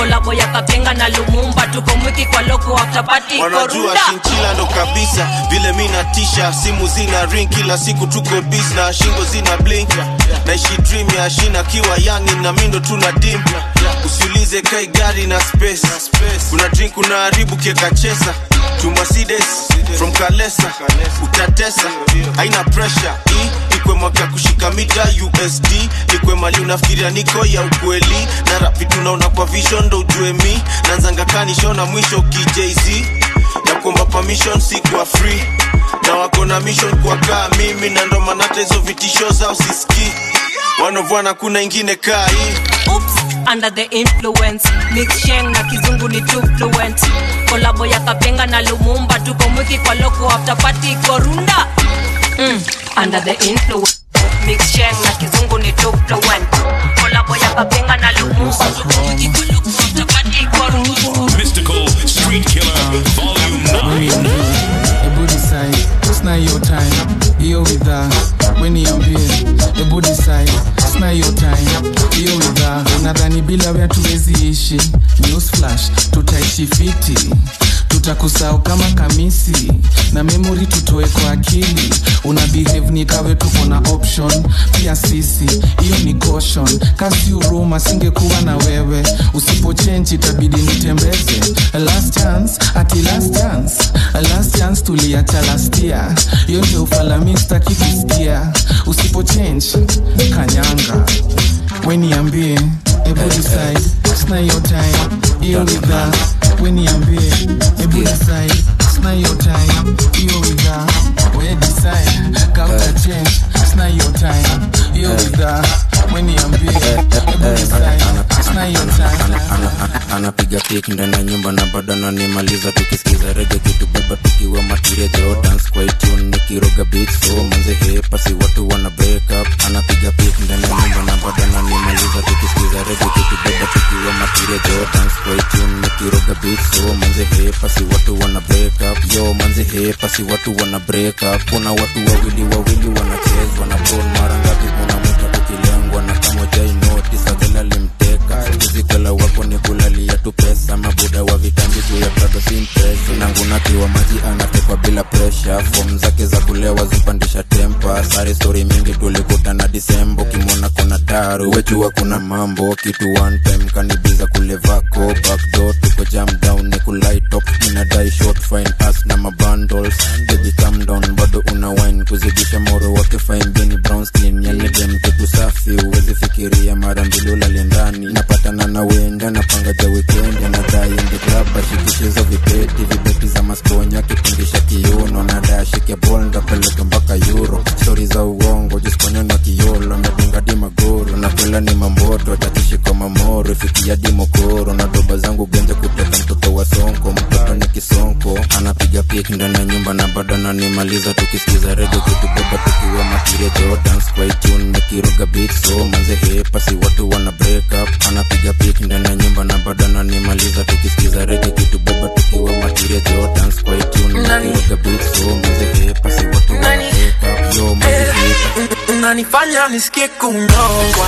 kolabo ya kapenga na lumumba tuko mwiki kwa loko after party wanajua korunda shinchila ndo kabisa vile mi natisha simu zina ring kila siku tuko bis na shingo zina blink naishi dream ya shina kiwa yangi na mindo tuna dim usiulize kai gari na space kuna drink unaharibu kieka chesa tumasides from kalesa utatesa haina pressure hii ikwe mwaka kushika mita usd nikwe mali unafikiria niko ya ukweli na rap vitu naona kwa vision ndo ujue mi nanzanga kanishona mwisho kijz na kuomba permission si kwa free na wako na mission kwa kaa mimi na ndo maana hata hizo vitisho zao sisikii wanovwana kuna ingine kaa hii Oops, under the influence mix sheng na kizungu ni too fluent kolabo ya kapenga na lumumba tuko mwiki kwa loko after party korunda mm, under the influence mix sheng na kizungu ni too fluent kolabo ya kapenga na lumumba tuko mwiki kwa loko after party korunda Mystical Street Killer Volume 9. Ebu decide, it's not your time. Hiyo widha, weniambie. Ebu decide, it's not your time. Hiyo widha, unadhani bila wea tuwezi ishi. News flash, tutaishi fiti tutakusahau kama kamisi na memory tutoe kwa akili una behave ni kawe tuko na option pia sisi hiyo ni caution kasi uruma singekuwa na wewe usipochenji itabidi nitembeze last chance ati last chance last chance tuliacha last year hiyo ndio ufalami staki kusikia usipochange kanyanga weniambie ebu decide sina hiyo time hiyo widha weniambie ebu decide sina hiyo time hiyo widha we decide kauta change sina hiyo time hiyo widha weniambie ebu decide sina hiyo time anapiga pik ndani ya nyumba na bado ananimaliza tukisikiza rege kitubeba tukiwa matiria jo dance kwa tune nikiroga beat so manze hepa si watu wana break up anapiga pik ndani ya nyumba na bado ananimaliza tukisikiza rege kitubeba tukiwa matiria jo dance kwa tune nikiroga beat so manze hepa si watu wana break up yo manze hepa si watu wana break up kuna watu wawili wawili wanachezwa na bron mara ngapi unamwita ukilengwa na kama jai noti sadhela limteka zikwela wako ni kulalia tu pesa mabuda wa vitambi juu ya prado simpresi nangunakiwa maji anatekwa bila presha fom zake za kulewa zipandisha tempa sare stori mingi tulikutana disembo kimwona kuna taru wejua kuna mambo kitu one time kanibiza kule vako backdoor tuko jam down ni kulaitop inadai short fine pass na mabundles baby calm down bado una wine kuzidisha moro wake fine bini brown skin yani dem kitu safi uwezi fikiria mara mbili ulale ndani napatana na wenda napanga ja weekend anadai ndi club ashikishizo vibeti vibeti za maskonya kipindisha kiuno nadai ashike bol ndapeleka mpaka euro stori za uongo jisponya na kiolo nadunga di magoro nakula ni mamboto tatishi kwa mamoro ifikia di mokoro na doba zangu genja kuteka mtoto wa sonko mtoto ni kisonko anapiga pik ndani ya nyumba na bado ananimaliza tukisikiza rege kitubeba tukiwa matiria jo dance kwa tune nikiroga beat so manze hepa si watu wana break up anapiga pik ndani ya nyumba na bado ananimaliza tukisikiza rege kitubeba tukiwa matiria jo dance kwa tune nikiroga beat so manze hepa si watu wana break up yo manze hepa unanifanya nisikie kunyongwa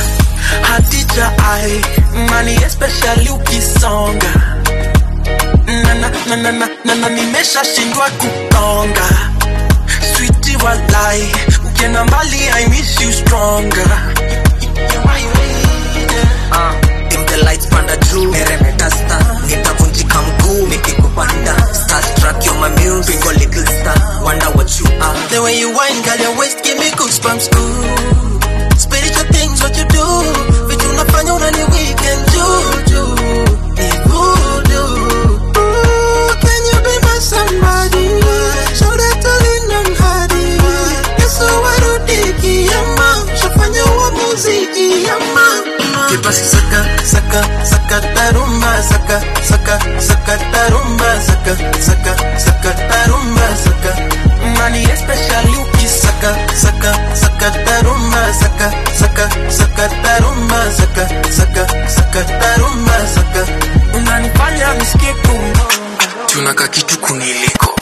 hatija ai mani especially ukisonga na na na na na na na nimeshashindwa kutonga switi walai ukienda mbali i miss you stronger Ah, dim the lights panda juu meremeta star nitavunjika mguu nikikupanda starstruck you're my muse Bingo little star wonder what you are the way you whine girl your waist give me goosebumps ooh spiritual things what you do vitu unafanya unani weekend juju ni voodoo Ooh, can you be my somebody shoulder to lean on hadi yesu warudi kiyama shafanya uamuzi kiyama kipasi saka saka saka tarumba saka saka saka tarumba saka saka saka tarumba saka mani especially ukisaka saka saka tarumba saka saka saka tarumba saka saka saka tarumba saka unanifanya nisikie kungonga tunaka kitu kuniliko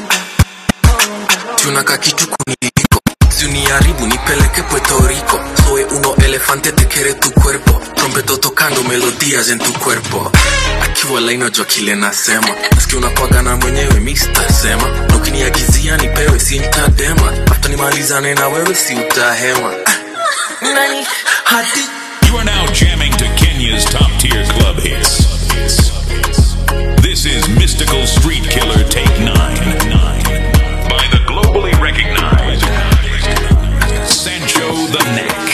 tunaka kitu kuniliko siuniharibu nipeleke puerto rico soy uno elefante te quiere tu cuerpo rompe puedo tocando melodías en tu cuerpo akiwa laina jua kile nasema nasikia unakwaga na mwenyewe Mr. Sema na ukiniagizia nipewe sintadema afta nimalizane na wewe si utahema Nani? hadi You are now jamming to Kenya's top tier club hits. This is Mystical Street Killer Take 9 by the globally recognized Sancho the Neck.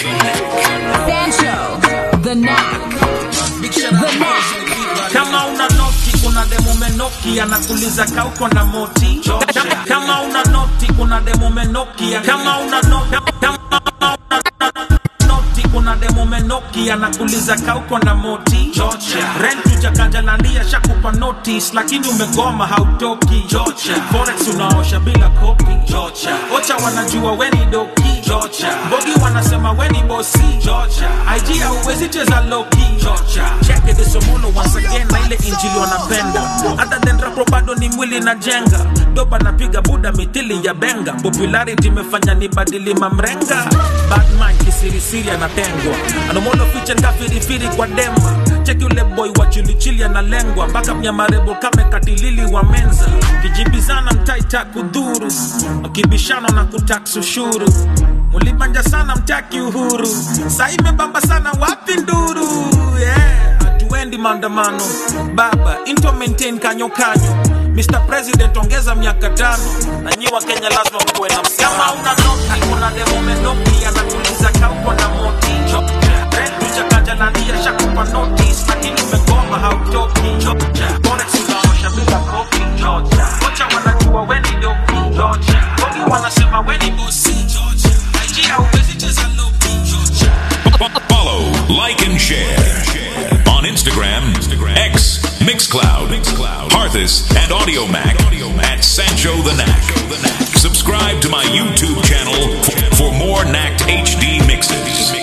Sancho, the knack. The knack. kama una noti kuna demo menoki anakuliza kauko na moti kama, kama una noti kuna demo menoki kama una noti kama una noti kuna demo menoki anakuliza kauko na moti rent ujakanjalandia shakupa notice lakini umegoma hautoki forex unaosha bila kopi ocha wanajua weni doki bogi wanasema weni bosi ig hauwezi cheza loki cheke desomolo once again na ile injili wanapenda hata than rapo bado ni mwili na jenga doba napiga buda mitili ya benga popularity imefanya ni badili mamrenga batman kisirisiri anatengwa anomolo fiche ngafirifiri kwa dema cheki ule boy wa chilichili analengwa mpaka mnyamarebo kame katilili wa menza kijibizana mtaita kudhuru wakibishana na kutax ushuru mulibanja sana mtaki uhuru saa imebamba sana wapi nduru yeah. hatuendi maandamano baba into maintain kanyo kanyo Mr. President ongeza miaka tano na nyi wa Kenya lazima mkuwe na msama una noti kuna demo menoki anakuliza kauko na moti Rent chakajalandia shakupa notice lakini umegoma hautoki Forex unaosha bila kopi Kocha wanajua weni doki Bogi wanasema weni bosi IG hauwezi cheza loki Follow, like, and share on Instagram, X, Mixcloud, Harthus, and AudioMac at Sancho the Knack. Subscribe to my YouTube channel f- for more Knacked HD mixes.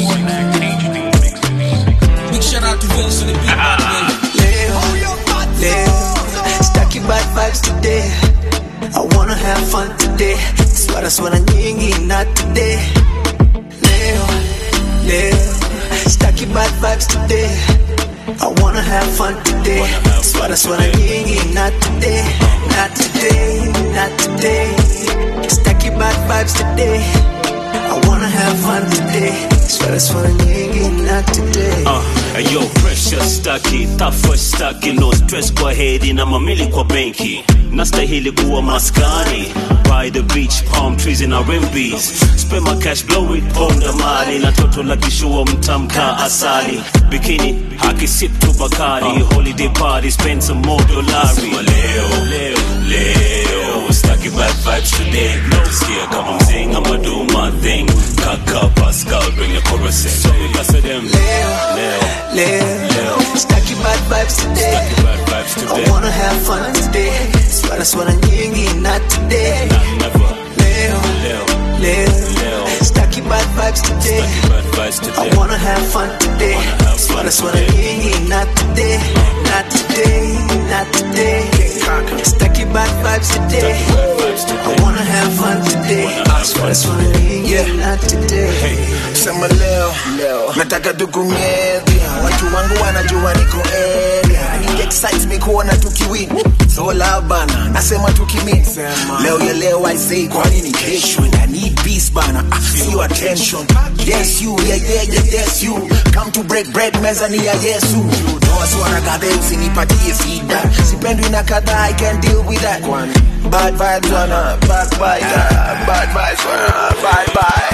Big shout out to Vince and the beat, by the way. Leo, Leo, staki bad vibes today. I wanna have fun today. Swara swara nyingi not today. Leo, Leo, staki bad vibes today. I wanna have fun today. Swara swara nyingi not today, not today, not today. Staki bad vibes today. I wanna have fun today. Swara swara nyingi not today. Uh, yo pressure staki tafa staki no stress kwa hedi na mamili kwa benki nastahili kuwa maskani by the beach palm trees in RMBs spend my cash blow it ponda mali na toto la kishua mtamka asali bikini hakisip tu bakari holiday party spend some more dolari leo leo leo staki bad vibes today najisikia kama mzing I'ma do my thing kaka Pascal bring the chorus in so because of them leo leo Leo, staki bad vibes today. bad vibes today I wanna have fun today. Swara swara nyingi not today. Leo, leo Leo, staki bad vibes today. bad vibes today I wanna have fun today. Swara swara nyingi not today. Not today, not today. Staki bad vibes today. I wanna have fun today. Swara swara nyingi not today. sema leo nataka tukumedhi watu wangu wanajua niko area It excites me kuona tukiwin so loud bana nasema tukimin leo ya leo i say kwa nini kesho and i need peace bana ah, sio attention yes you yeah yeah yeah yes you come to break bread meza ni ya yesu toa swara kadhe usinipatie feedback sipendwi na kadhaa i can deal with that bad vibes wana backbiter bad vibes wana bye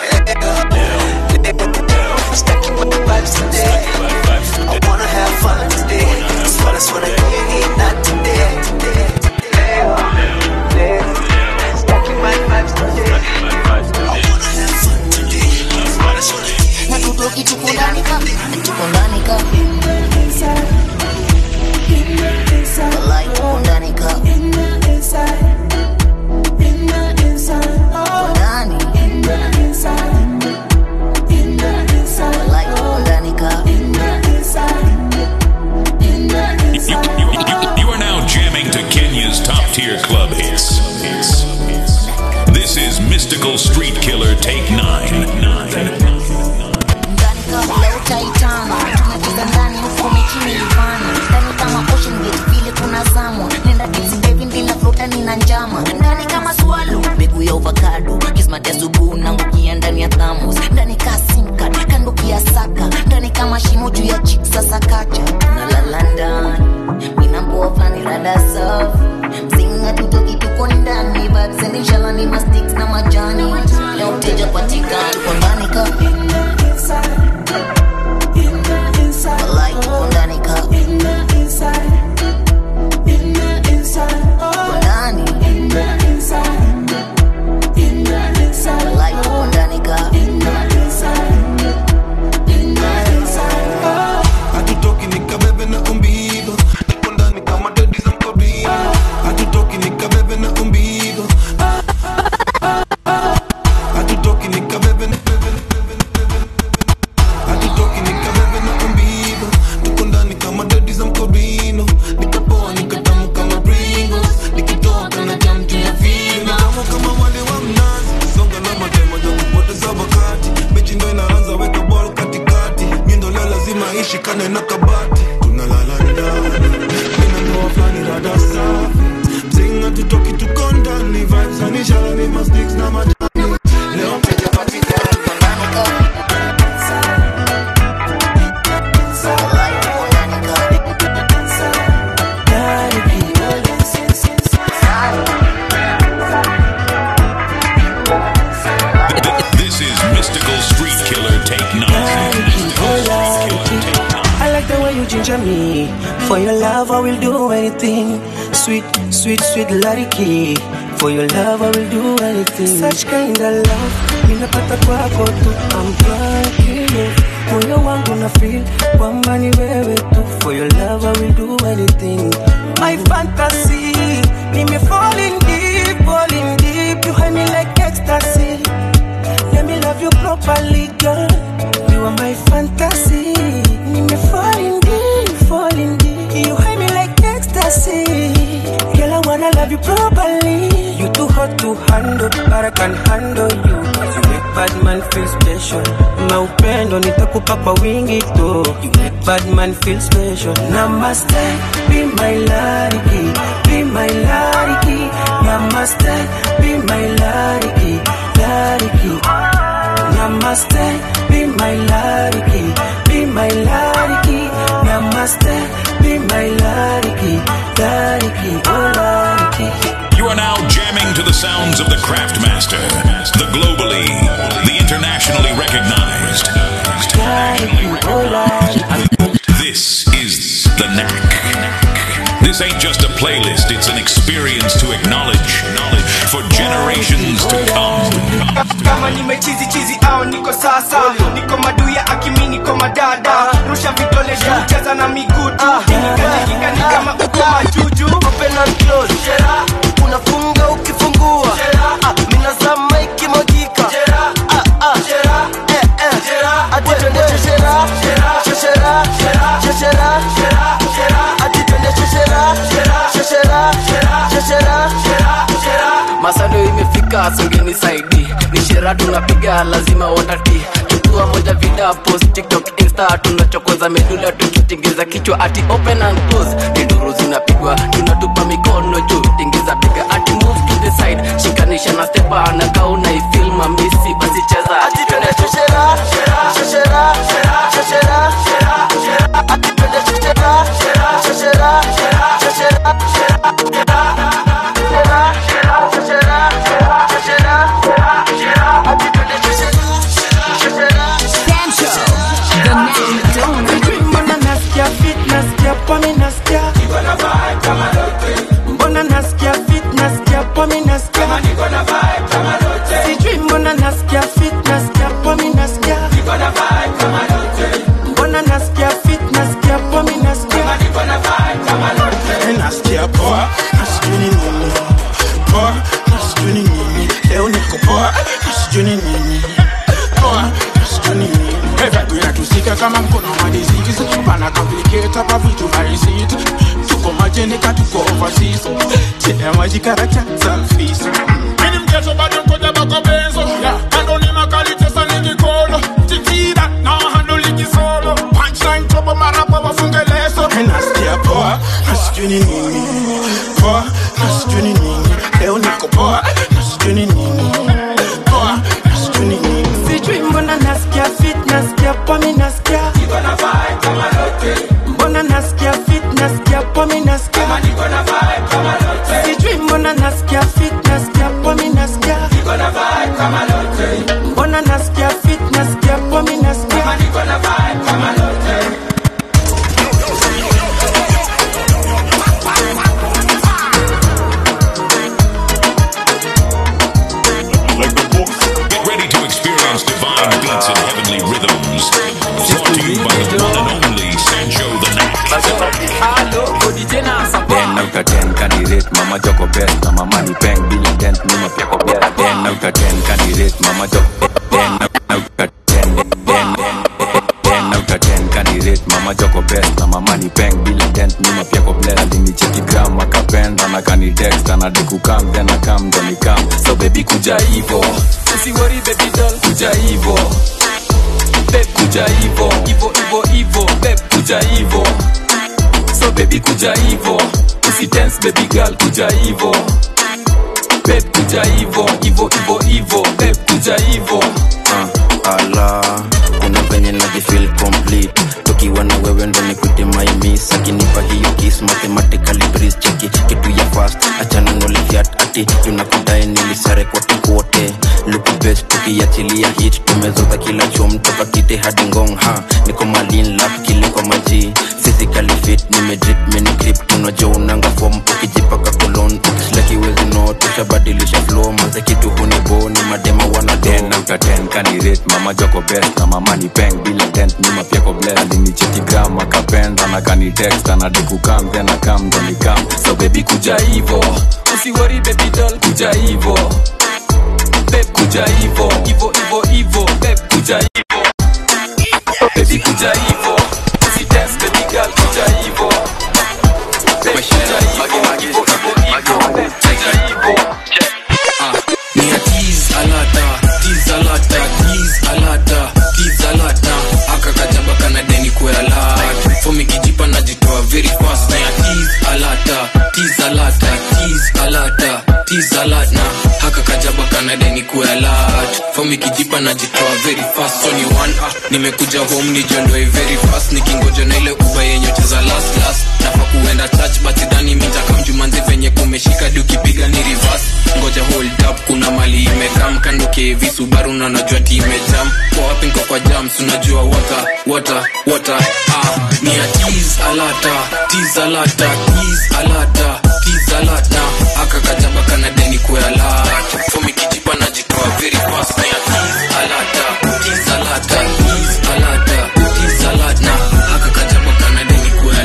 bye Staki bad vibes today. I wanna have fun today. Swara swara nyingi not today. Leo, leo, staki bad vibes today. I wanna have fun today. Swara swara na tutoki tuko ndani ka tuko ndani ka Walai, tuko ndani ka Tuko ndani. Walai, tuko ndani ka You are now jamming to Kenya's top tier club hits. This is Mystical Street Killer Take 9. leo utaitana mdomo juu ya chik sasa kacha tunalala ndani minamboa flani rada safi msinga tutoki tuko ndani but senishala ni masticks na majani leo mteja patikani tuko ndani ka Walai, tuko ndani ka tuko ndani Walai, tuko ndani ka hatutoki nikabebe na umbigo niko ndani kama dedi za mkobino hatutoki nikabebe na umbigo hatutoki nikabebe na hatutoki nikabebe na umbigo niko ndani kama dedi za mkobino nikapoa nikatamu kama pringles nikitoka na jam juu ya vino kama kama wale wa mnazi songa na matemo ya kupoteza wakati mechi ndo inaanza weka ball katikati mindo leo lazima ishikane na kabati tunalala ndani mina ndoa flani rada safi mzinga tutoki tuko ndani vibes anishala ni masticks na majani leo mteja patikani This is Mystical Street Killer Take Nine. I like the way you ginger me. For your love, I will do anything. Sweet, sweet, sweet Lariki. For your love, I will do anything. Such kind of love, ninapata kwako tu. I'm drunk in love. Moyo wangu na feel kwamba ni wewe tu. For your love, I will do anything. My fantasy, nime falling deep, falling deep. You hide me like ecstasy. Let me love you properly, girl. You are my fantasy. Nime falling deep, falling deep. You hide me like ecstasy. Girl, I wanna love you properly. You too hot to handle, but I can handle you. You make bad man feel special. Maupendo nitakupa kwa wingi tu. You make bad man feel special. Namaste, be my lariki, be my lariki. Namaste, be my lariki, lariki. Namaste, be my lariki, be my lariki. Namaste, be my lariki, lariki, oh lariki. You are now jamming to the sounds of the Craftmaster, the globally, the internationally recognized. This is the knack. This ain't just a playlist, it's an experience to acknowledge for generations to come. kama nimechizi chizi au niko sasa niko maduya akimi niko madada rusha vidole juu cheza na miguu tu Nikajikika ni kama uko majuju open and close unafunga ukifungua Ah, minazama ikimwagika Ah, ah. Eh, eh. Ati twende sheshera sheshera sheshera Ati twende sheshera sheshera sheshera masando imefika songeni saidi ni shera tunapiga lazima watati chukua moja vida post tiktok insta tunachokoza medula tukitengeza kichwa ati open and close ni duru zinapigwa tunatupa mikono juu tingiza piga ati move to the side shikanisha na stepa na kauna ifil mamisi basi cheza ati twende sheshera sheshera sheshera Ati twende sheshera sheshera sheshera Mbona nasikia fit, nasikia pomi, nasikia Mbona nasikia fit, nasikia pomi, nasikia Sijui mbona nasikia fit, nasikia pomi, nasikia Mbona nasikia fit, nasikia pomi, nasikia nasikia poa nasijui ni nini poa nasijui ni nini leo niko poa nasijui ni nini poa nasijui ni nini Vibe inatusika kama mkono wa disease pana complicate hapa vitu harisiti tuko majenika tuko overseas chini maji karakta selfies Mini mchezo bado koja bako benzo Kando ni makali tesa ni kikolo Tikira na hando ligi solo Punchline tobo marapo wafunge leso nasikia poa nasijui ni nini poa nasijui ni nini leo niko poa nasijui ni nini poa nasijui ni nini Sijui mbona nasikia fit, nasikia pomi, pomi nasikia mbona nasikia fit nasikia pomi nasikia sijui mbona nasikia fit nasikia pomi nasikia mbona nasikia fit nasikia pomi nasikia Get ready to experience divine beats and heavenly rhythms. Brought to you by the one and only Sancho the Knack. ten out of ten candidate mama joko best na mama ni peng bila dent nyuma pia ko best ten out of ten candidate mama joko ten out of ten ten ten out of ten candidate mama joko best na mama ni peng bila dent nyuma pia ko bless alinicheki gram akapenda na kani text anadi kukam then akam ndo nikam so baby kuja hivo usiwori baby doll kuja hivo Babe kuja hivo hivo hivo hivo babe kuja hivo so baby kuja hivo usidance baby girl kuja hivo babe kuja hivo hivo hivo hivo babe kuja hivo uh, ala kuna venye najifil complete tukiwa na wewe ndo nikute maimis akinipa hiyo kis mathematically breeze cheki kitu ya fast achana nolifiat ati tunakudai nilisare kote kote luku best tukiachilia hit tumezoza kila chom toka kite hadi ngong ha niko malin lap kile kwa maji physically fit nimedrip minigrip tunajua unanga fom ukijipaka kolon ukislakiwezi no tushabadilisha flow maze kitu hunibo ni madema wana ten out of ten candidate mama joko best na mama ni peng bila dent nyuma pia ko bless alinicheki gram akapenda na kani text anadi kukam then akam ndo nikam so baby kuja hivo usiwori baby doll kuja hivo babe kuja hivo hivo hivo hivo babe kuja hivo baby kuja hivo usidance baby girl kuja hivo babe kuja hivo hivo hivo hivo babe kuja hivo ni ya tease alata tease alata tease alata tease alata akakajaba kana deni kuela fomi kijipa najitoa very fast na ya tease alata tease alata tease alata tease alata haka kajaba kana deni kuela fomi kijipa najitoa very fast so ni one ah nimekuja home nijiondoe very fast nikingoja na ile uba yenye cheza last last nafa kuenda church but sidhani mitakamjumanzi venye kumeshika di ukipiga ni reverse ngoja hold up kuna mali imekam kando kevi subaru na najua ti imejam kwa wapi nko kwa jams unajua wata wata wata ah ni ya tease alata tease alata tease alata tease alata aka kajaba kana deni kwa alata fomi kijipa najitoa very fast ni ya tease alata tease alata tease alata tease alata aka kajaba kana deni kwa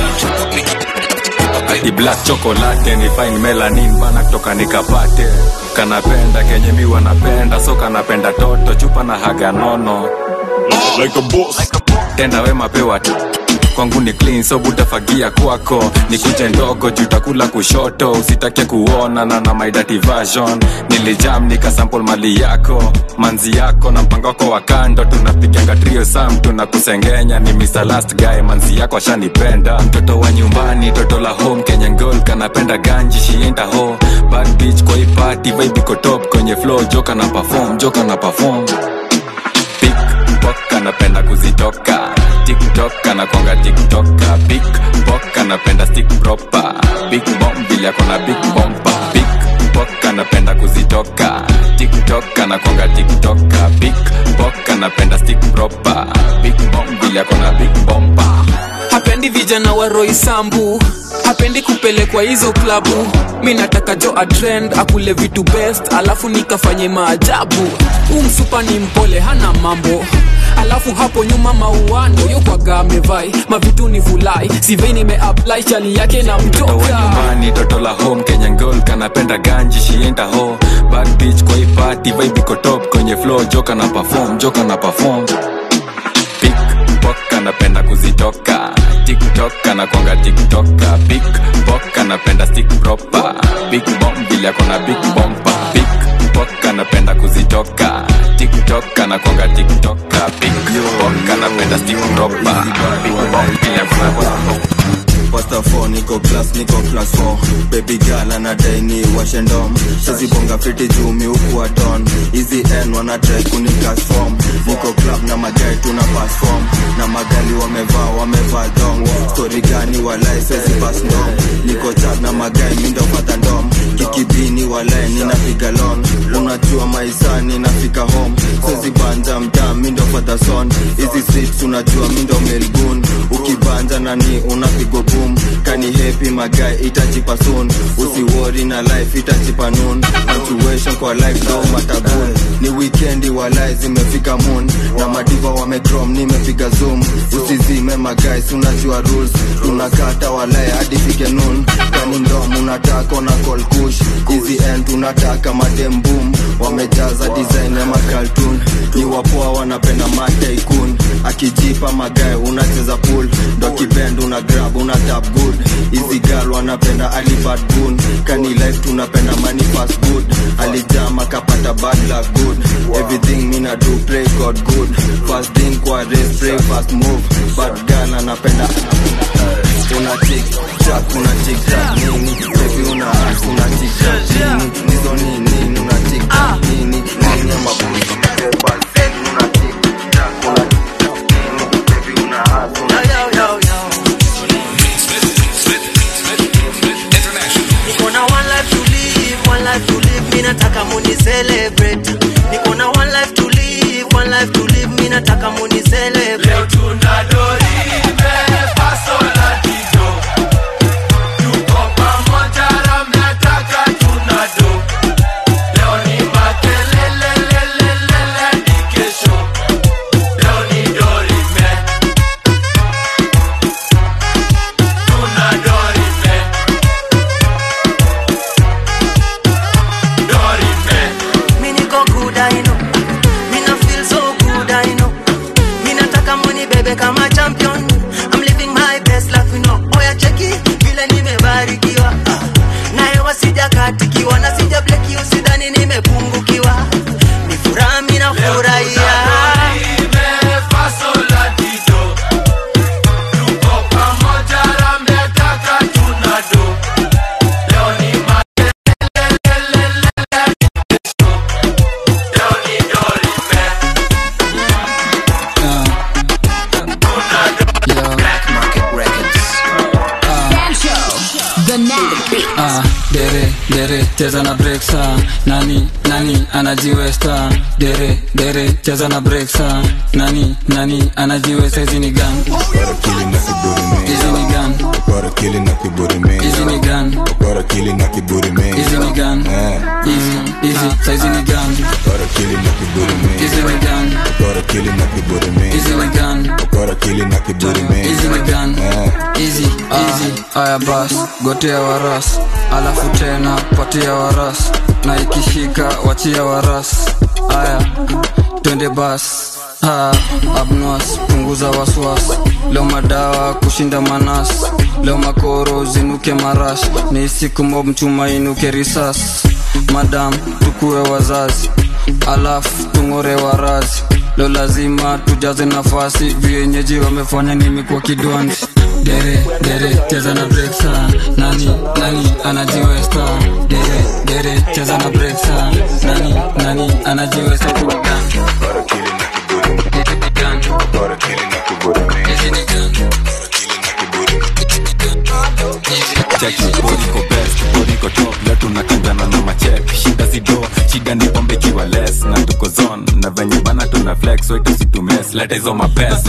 alata Ati black chocolate ni fine melanin bana kutoka nikapate kanapenda kenye mi wanapenda so kanapenda toto chupa na haga nono like a boss. tenda wema pewa tu kwangu ni clean so butafagia kwako ni kuche ndogo jutakula kushoto usitake kuona na na my dirty version nilijam nikasample mali yako manzi yako na mpango wako wa kando tunapiganga trio sam tunakusengenya ni Mr. last guy manzi yako ashanipenda mtoto wa nyumbani toto la home kenya ngol kanapenda ganji shienda ho bad bitch kwa hii party vibe iko top kwenye flow joka na perform joka na perform pickpock anapenda kuzitoka tiktok anakwanga tiktoka pickpock anapenda stick proper big bomb vile akona big bomba pickpock anapenda kuzitoka tiktok anakwanga tiktoka pickpock anapenda stick proper big bomb vile akona big bomba hapendi vijana wa roisambu hapendi kupelekwa hizo klabu mi nataka jo atrend akule vitu best alafu nikafanye maajabu huu msupa ni mpole hana mambo alafu hapo nyuma mauano yokwaga amevai mavitu ni vulai sivei nimeapply chali yake na mtoto wa mtoka nyumbani toto la home kenya ngol kanapenda ganji shienda ho bad bitch kwa hii party vibe iko top kwenye flow joka na perform joka na perform pickpock anapenda kuzitoka tiktok anakwanga tiktoka pickpock anapenda stick proper big bomb vile akona big bomba pickpock anapenda kuzitoka tiktok anakwanga tiktoka pickpock anapenda stick proper big bomb vile akona after 4 niko class niko class 4 baby girl anadai ni washendom sazibonga fiti jumi huku aton hizi n wanatrai kunikas form niko club na magai tuna pass form na magali wamevaa wamevaa dong story gani walai sezi pass ndom niko chat na magai mindo pata ndom kikibini walai ninapiga lon unajua maisani nafika home sezi banja mtaa mindo pata son hizi streets unajua mindo melgun ukibanja nani unapigwa boom kani happy magai itajipa soon usiwori na life itajipa noon punctuation kwa life no matabun ni weekendi walai zimefika moon na madiva wamecrom nimepiga zoom usizime magais unajua rules tunakata walai hadi fike noon kani ndom unataka na call kush hizi end tunataka madem boom wamejaza design ya makaltun ni wapoa wanapenda mataikun akijipa magae unacheza pool ndo kibend una grab una tap good hizi gal wanapenda alibad gun kani life tunapenda money fast good alijama kapata bad luck good everything mina do pray god good fast thing kwa race pray fast move bad gal anapenda una tik tak una tik tak nini baby una ass una tik tak nini nizo nini una tik tak nini nini ya mabuzi bebal una tik tak una tik tak nini baby una ass una tik tak niko na one life to live one life to live mi nataka muni celebrate niko na one life to live one life to live mi nataka muni celebrate leo tuna doribe paso la dido tuko pamoja ramnataka tuna do leo ni makelelelelelele ni kesho leo ni dorime tuna dorime dorime mi niko good I know mi na feel so good I know mi nataka muni bebe kama champion I'm living my best life you know oya cheki vile nimebarikiwa ah. na hewa sijakatikiwa na sija bleki usidhani nimepungukiwa ni furaha mi nafurahia Ah, dere dere cheza na breaksa nani nani anajiwesta dere dere cheza na breaksa nani nani anajiwesta hizi ni gan hizi ni gan Ukora kili na kiburi mingi hizi ni gan Ukora kili na kiburi mingi hizi ni gan hizi hizi saizi ni gan Ukora kili na kiburi mingi hizi ni gan Ukora kili na kiburi mingi hizi ni gan Ukora kili na kiburi mingi hizi ni gan easy easy aya bas gotea waras alafu tena patia waras na ikishika wachia waras aya twende bas Ha, abnos punguza waswas leo madawa kushinda manas leo makoro zinuke marash ni siku mob mchuma inuke risas madam tukuwe wazazi alafu tung'ore warazi leo lazima tujaze nafasi vienyeji wamefanya nimi kwa kidwanzi dere dere cheza na breksa nani nani anajiwesta dere dere cheza na breksa nani nani anajiwesta kunigan cheki bodi ko best bodi ko top leo tunakanjana na machek shida sido shida ni pombe kiwa less na tuko zone na venye bana tuna flex so tusitumes leta hizo mapesa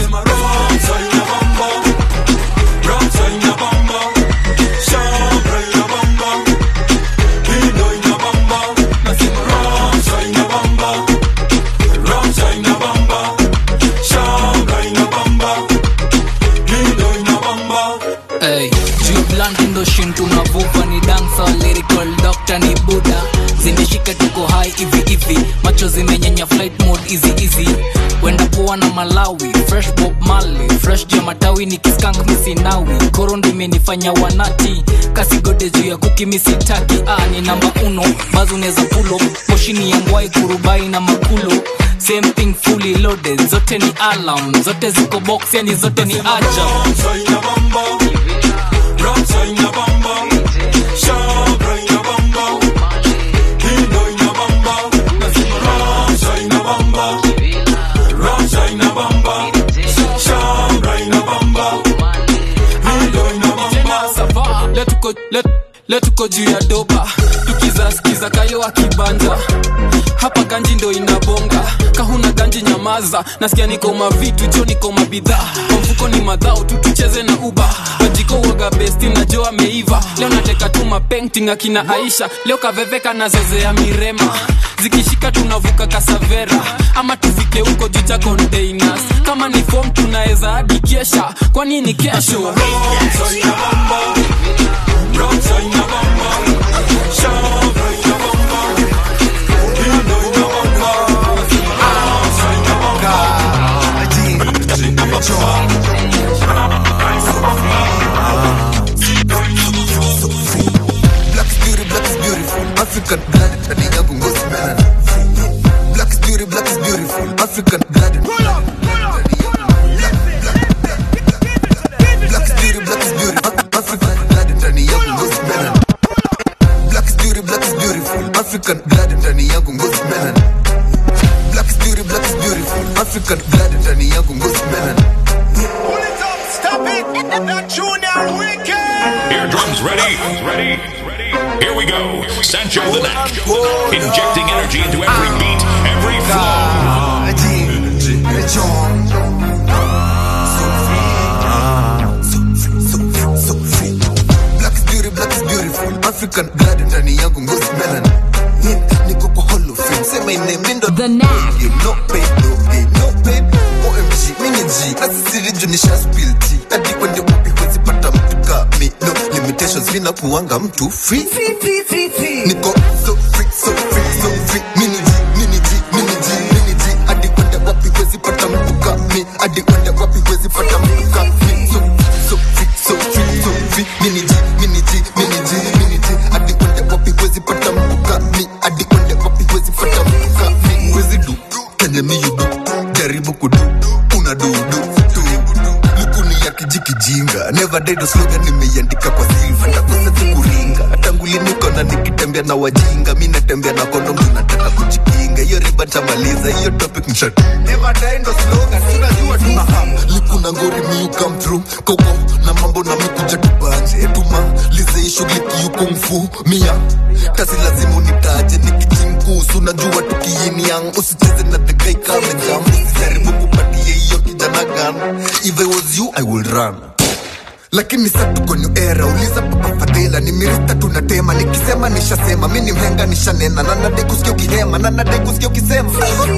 Hey, juu blunt ndo shin tunavuva ni dancer lyrical doctor ni buda zimeshika tuko high hivi hivi macho zimenyenya flight mode easy easy wenda poa na malawi fresh bob mali fresh juu ya matawi ni kiskank misinawi koro ndo imenifanya wanati kasigode juu ya kuki misitaki ah, ni namba uno bazo neza pulo moshini ya mbwai kurubai na makulo same thing fully loaded zote ni alarm zote ziko box yani zote ni ajab Rapture in your bum bum. Shabra in your bum bum. Kindo in your bum bum. Nasema rapture in your bum bum. Rapture in your bum bum. Shabra in your bum bum. Kindo in your bum tena sava leo tuko le- leo tuko juu ya doba tukizaskiza kayo akibanja hapa ganji ndo inabonga kahuna ganji nyamaza nasikia niko mavitu jo niko mabidhaa kwa mfuko ni madhao tu tucheze na uba majiko uoga besti najo ameiva leo nateka tu mapenting akina aisha leo kaveveka nazozea mirema zikishika tunavuka kasavera ama tufike huko juu cha containers kama ni fom tunaweza hadi kesha kwani ni kesho Rapture in your bum bum. Rapture in your bum bum. Shabra in your bum bum. Kindo in your bum bum. Rapture in your bum bum. Rapture in your bum bum. Black is beauty, black is beautiful. African blood, ndani yangu ngozi mena. Black is beauty, black is beautiful. African blood. Black is beauty, black is beautiful. African blood, ndani yangu ngozi mena. Black is beauty, black is beautiful. African blood, ndani yangu ngozi mena. Black is beauty, black is beautiful. African blood, ndani yangu ngozi mena. Stop it! That junior wicked! Eardrums ready? Ready? Here we go. Sancho the Knack. Injecting energy into every beat, every flow. Black is beauty, black is beautiful. African blood ndani yangu ngozi melanin. Yeah, niko kwa Hall of Fame. Say my name, Lindo. The Knack. Game, no paid, no game, no paid. OMG, mini G. Asisiri juu nisha spill tea. Hadi kwende wapi huwezi pata mtu kami. No limitations, mina kuwanga mtu free. Niko so free, so free, so free. Mini G, mini G, mini G, mini G. Hadi kwende wapi huwezi pata mtu kami. Hadi kwende wapi huwezi pata mtu kami. So, so free, so free, so free. Mini G, mini G, mini G, mini G. Hadi kwende wapi huwezi pata mtu kami. Hadi kwende wapi huwezi pata mtu kami. Huwezi do, kenye mi you do. Jaribu kudu, una do do do. Lukuni ya kijikijinga. Never died slogan nimeiandika kwa silver. Nakosa tu kuringa. Tangu lini kona nikitembea na wajinga. Mi natembea na kondom tunataka kujikinga. Hiyo riba tamaliza, hiyo topic mshatu. Never die ndo slogan, tunajua tu. Aha, Likuna ngori mi you come through. Koko na mambo na mi kuja tubanje. Tuma lize hii shughuli kiyu kung fu. Mia kasi lazima unitaje nikijingusu. Najua tukiini yang usicheze na the guy kama jam. Usijaribu kupatie hiyo kijana gun. If I was you, I will run lakini sa tuko new era uliza papa fadhila ni mirista tunatema nikisema nishasema mi ni mhenga nishanena na nadai kusikia ukihema na nadai kusikia ukisema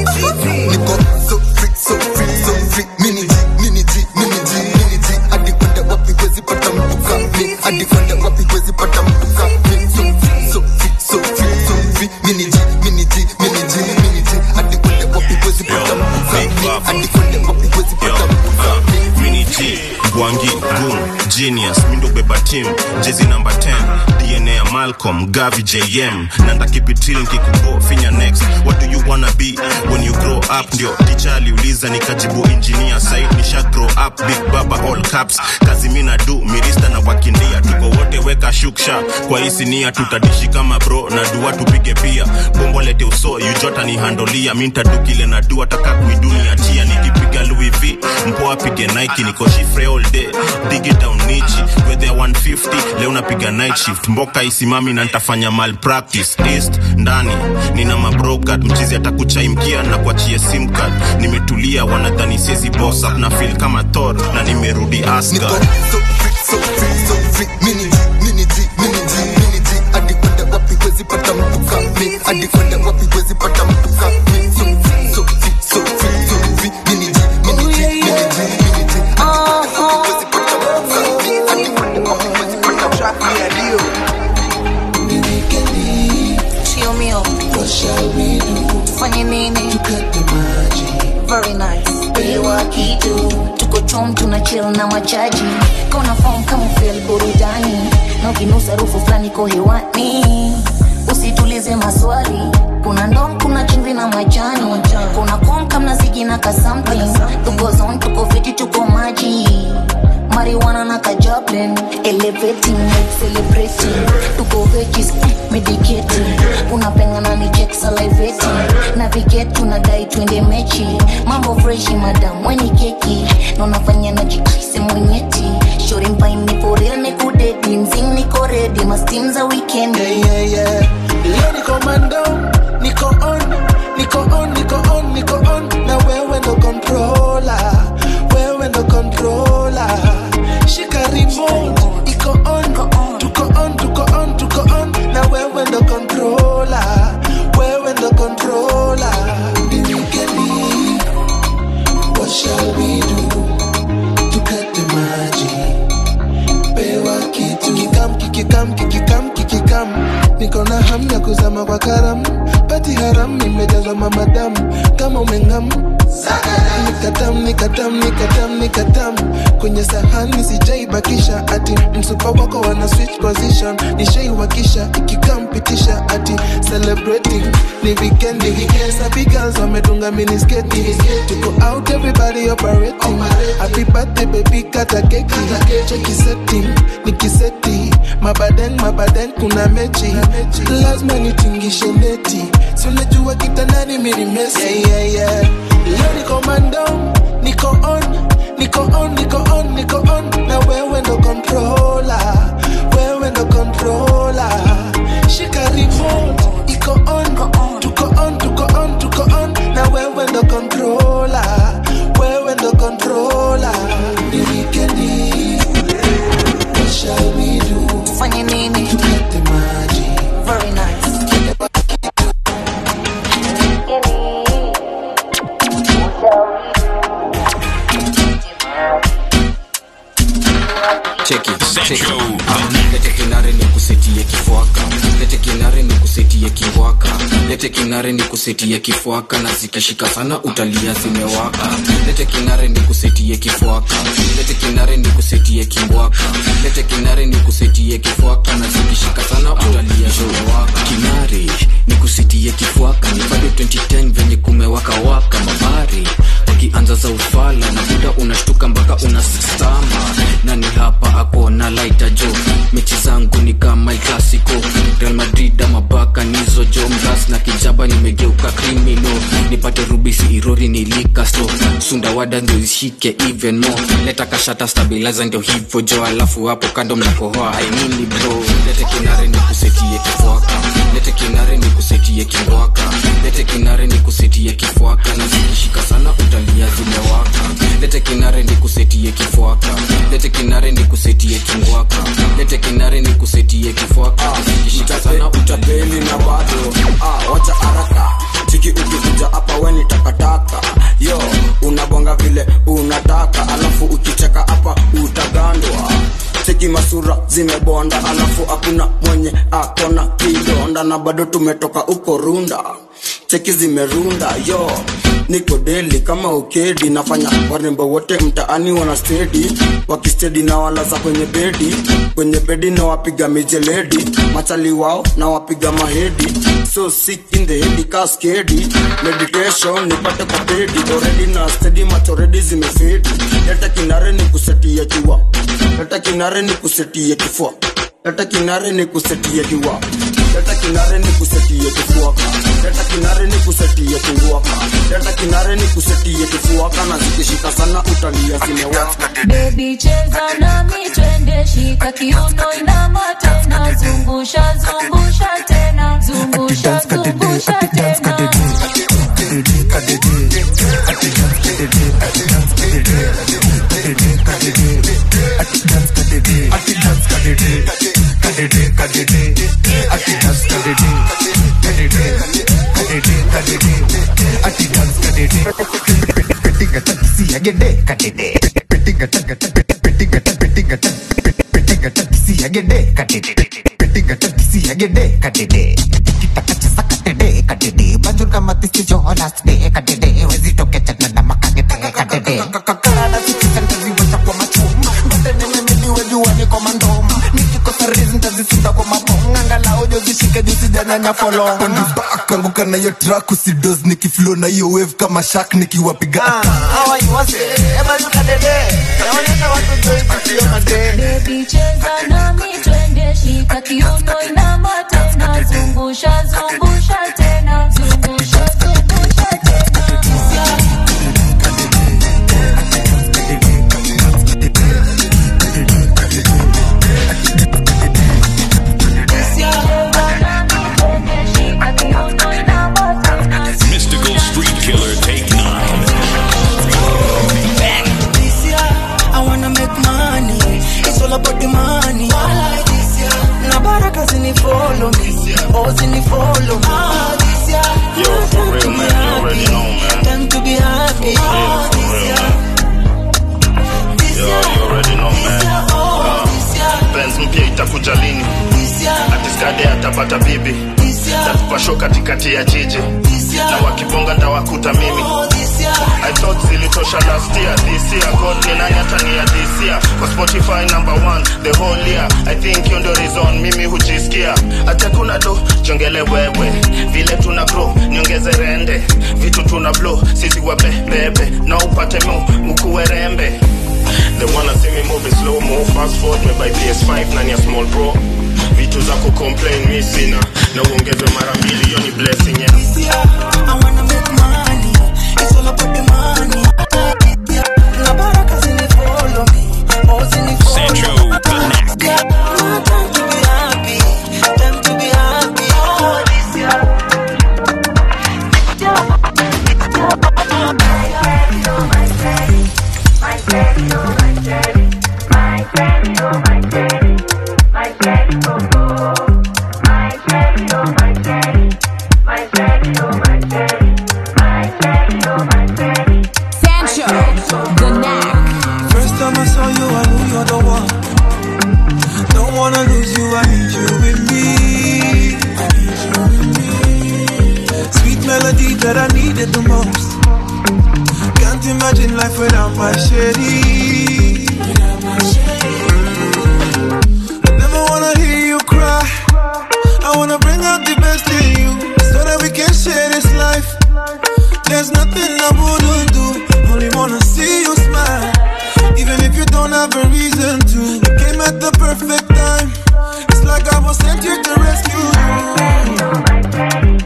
niko so free, so free, so free. Mini G, mini G, mini G, mini G. hadi kwenda wapi huwezi pata mtu kami hadi kwenda wapi huwezi pata mtu kami so free, so free, so free, so free. Mini G, mini G, mini G, mini G. hadi kwenda wapi huwezi pata mtu kami hadi kwenda wapi huwezi pata mtu kami Mini G, Gwangi, Goon, Genius, Mindo Beba Team, Jezi number 10, DNA ya Malcolm, Gavi JM, Nanda keep it real nkikubo finya next. What do you wanna be when you grow up? Ndio teacher aliuliza nikajibu engineer, side nisha grow up, big baba all caps. Kazi mina do, mirista na wakindia, tuko wote weka shuksha. Kwa hii sinia tutadishi kama bro, na dua tupige pia. Bombo lete uso, you jota ni handolia, minta du kile na dua taka kuidunia tia, nikipiga Louis V, mpoa pige Nike, niko shifre all day, dig it down nichi, whether 150, leo napiga night shift, mboka isimami na nitafanya malpractice, east, ndani, nina mabrokat, mchizi atakuchaimkia na kuachie sim card, nimetulia wanadhani siezi boss up, na feel kama Thor, na nimerudi Asgard. so free, so free, so free. Mini G, mini G, mini G, mini G. Hadi kwenda wapi huwezi pata mtu kami. Hadi kwenda wapi huwezi pata mtu kami. So free, so free, so free, so free. Mini G, mini G, mini G, mini G. Hadi kwenda wapi huwezi pata mtu kami. Hadi kwenda wapi huwezi pata mtu kami. Chio mio. Fanye nini? Very nice. Pewa kitu. Tuko chom tuna chill na machaji. Kona form kama feel burudani. Na ukinusa harufu fulani ko hewani. Usitulize maswali. Kuna ndom, kuna chumvi na majani. Kuna kom kama zigi na ka something. Tuko zone, tuko fiti, tuko maji. Marijuana na kaja bubbling elevating like celebrating tuko veggies mm, medicating unapengana ni check salivating navigate tunadai twende mechi mambo freshi madam weni keki na unafanya na jikaise mwenyeti shori mpaini for real nikudedi mzing niko ready mastim za weekend yeah, yeah, yeah. Leo niko mando, niko on, niko on, niko on, niko on, na wewe ndo controller, wewe ndo controller. Shika remote, iko on, tuko on, tuko on, tuko on, na wewe ndo controller, wewe ndo controller. The weekend, what shall we do? Tukate maji, pewa kitu, kikam, kikikam, kikikam, kikikam niko na hamu ya kuzama kwa karam pati haram imejazwa mamadamu kama umengam nikatam nikatam nikatam nikatam kwenye sahani sijaibakisha ati msupa wako wana switch position nishaiwakisha ikikampitisha ati celebrating ni vikendi sabi girls wamedunga minisketi tuko out everybody operating happy birthday baby kata keki cheki setting nikiseti mabadeng mabadeng kuna mechi lazima nitingishe neti si unajua kitandani mirimesi yeah, yeah, yeah. leo niko mando niko on niko on niko on niko on na wewe ndo controller wewe ndo controller shika remote iko on tuko on tuko on tuko on na wewe ndo controller wewe ndo controller ni wikendi what shall we do tufanye nini tukate maji very nice cheki cheki lete kinare ni kusetie kifwaka lete kinare ni kusetie kiwaka lete kinare ni kusetie kifwaka na zikishika sana utalia zimewaka lete kinare ni kusetie kifwaka lete kinare ni kusetie kiwaka lete kinare ni kusetie kifwaka na zikishika sana utalia zimewaka kinare ni kusetie kifwaka ni bado 2010 venye kumewaka waka mabari wakianza za ufala na buda unashtuka mpaka unasistama nani hapa ako na laita jo mechi zangu ni kama El clasico real madrid ama baka nizo jo mras na kijaba nimegeuka krimino nipate rubisi irori nilikasto sundawada ndio ishike even more leta kashata stabilizer ndio hivyo jo alafu hapo kando mnakohoa ainini bro lete kinare ni kusetie kifwaka lete kinare ni kusetie kingwaka lete kinare ni kusetie kifwaka na zikishika sana utalia zimewaka lete kinare ni kusetie kifwaka lete kinare ni kusetie kingwaka lete kinare ni kusetie kifwaka na zikishika sana utapeli na bado ah, wacha haraka chiki ukikuja hapa weni takataka yo unabonga vile unataka alafu ukicheka hapa utagandwa cheki masura zimebonda alafu hakuna mwenye akona kidonda na bado tumetoka uko runda cheki zimerunda yo niko deli kama ukedi nafanya warembo wote mtaani wana stedi wakistedi na walaza kwenye bedi kwenye bedi na wapiga mijeledi machali wao na wapiga mahedi so sick in the head kaskedi meditation nipate kwa pedi already na stedi machoredi zimefedi leta kinare ni kusetia jua leta kinare ni kusetia kifua leta kinare ni kusetia jua leta kinare ni kusetia kifuaka leta kinare ni kusetia kinguaka leta kinare ni kusetia kifuaka na zikishika sana utalia zimewaka Baby cheza nami twende shika kiuno inama tena zungusha zungusha tena zungusha zungusha tena kanguka na hiyo track usidos nikiflow na hiyo wave kama shark nikiwapiga Baby Mosini follow me. Oh, this year. Yo, for real, man. You already know, man. Time to be happy. Oh, this year. Yo, you already know, man. Uh, Benz mpya itakuja lini? Atiskade atapata bibi. Tatupa show katikati ya jiji. Na wakibonga ndawakuta mimi. I thought zilitosha last year. This year, God ni nani hata ni ya this year. Kwa Spotify number one, the whole year. I think hiyo ndio reason mimi hujisikia. Hata kuna do, jongele wewe. Vile tuna grow, niongeze rende. Vitu tuna blow, sisi wape bebe. Na upate mu, ukuwe rembe. They wanna see me moving slow mo fast forward me by PS5 nani ya small bro vitu za kucomplain mi sina na uongezwe mara mbili hiyo ni blessing yeah. I wanna make money. It's all about the money. Na baraka zini follow me. Mosini follow me. Sancho the Knack. Time to be happy. Time to be happy. Oh, this year. Sancho, the knack. First time I saw you, I knew you're the one. Don't wanna lose you, I need you with me. I need you with me. Sweet melody that I needed the most. Can't imagine life without my shady. I never wanna hear you cry. I wanna bring out the best in you so that we can share this life. There's nothing I wouldn't do. Only wanna see you smile. Even if you don't have a reason to. You came at the perfect time. It's like I was sent here to rescue you.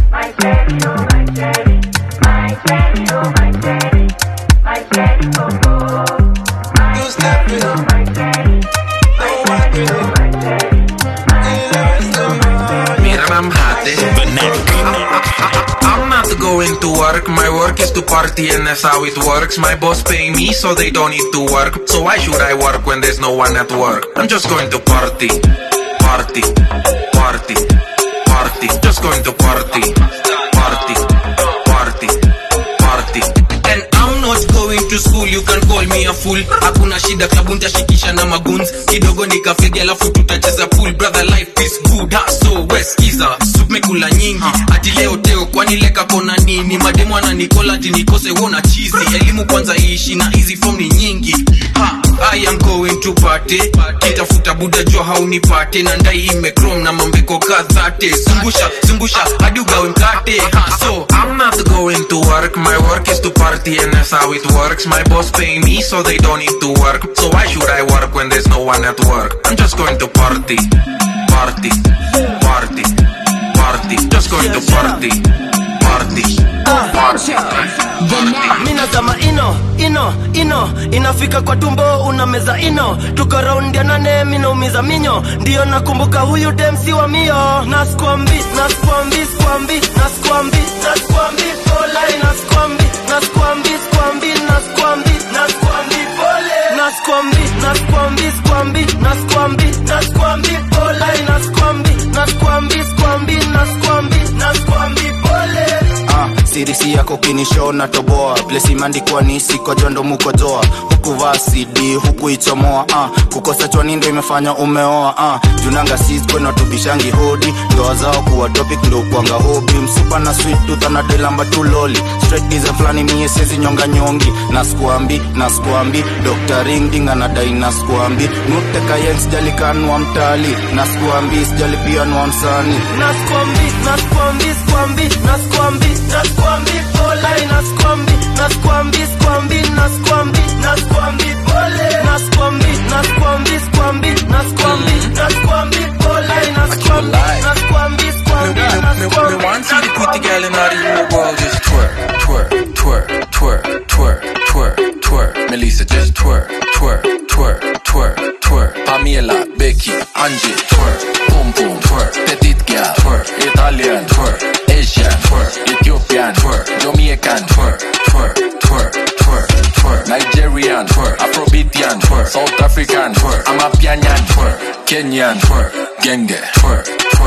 You step in. Don't wipe it. Mira, I'm hot. The Knack. I'm not going to work. My work is to party, and that's how it works. My boss pay me, so they don't need to work. So why should I work when there's no one at work? I'm just going to party, party, party, party. Just going to party, party, party, party. And I'm not going to school, you can call me a fool. Hakuna shida, klabu nitashikisha na maguns. Kidogo nikafegi, alafu tutacheza pool. Brother, life is good, ha, so weskiza. Soup mekula nyingi, ati leo teo, kwani leka kona nini? Mademu ananikola ati nikose wona chizi. Elimu kwanza iishi na hizi form ni nyingi. Ha, I am going to party. Kitafuta buda jua haunipate na ndai imekrom na mambeko kadhate. Zungusha, zungusha, hadi ugawe mkate. Ha, so I'm not going to work. My work is to party and that's how it works. My boss pay me so they don't need to work. So why should I work when there's no one at work? I'm just going to party, party, party, party. Just going to party, party, party. mina zama ino ino ino inafika kwa tumbo unameza ino tuko raundi ya nane minaumiza minyo ndiyo nakumbuka huyu demsi wa mio naskwambi naskwambi skwambi naskwambi naskwambi polai naskwambi naskwambi skwambi naskwambi naskwambi pole naskwambi naskwambi skwambi naskwambi naskwambi polai naskwambi naskwambi skwambi naskwambi naskwambi pole ah, sirisi yako kinishona toboa plesi imeandikwa ni siko jondo mukojoa huku vaa cd huku ichomoa ah, kukosa chwani ndo imefanya umeoa ah, junanga siskona tubishangi hodi ndoa zao kuwa topic ndo kwanga hobi msupa na sweet tooth anadelamba tuloli straight design flani mie sezi nyonga nyongi naskuambi naskuambi dr ringding anadai naskuambi nuteka yen sijalikanwa mtali naskuambi sijalipianwa msani naskwambi naskwambi skwambi naskwambi naskwambi polai naskwambi naskwambi skwambi naskwambi naskwambi pole naskwambi naskwambi skwambi naskwambi naskwambi polai naskwambi naskwambi skwambi naskwambi Me want see the pretty girl in all the whole world just twerk, twerk, twerk, twerk, twerk, twerk, twerk. Melissa just twerk, twerk, twerk, twerk, twerk. Pamela, Becky, Angie, twerk, boom boom, twerk. Petite girl, twerk, Italian, twerk, Asian, twerk, Ethiopian, twerk, Jamaican, twerk, twerk, twerk, twerk, twerk. Nigerian, twerk, Afrobeatian, twerk, South African, twerk, Amapianyan, twerk, Kenyan, twerk, Genge, twerk, twerk, twerk.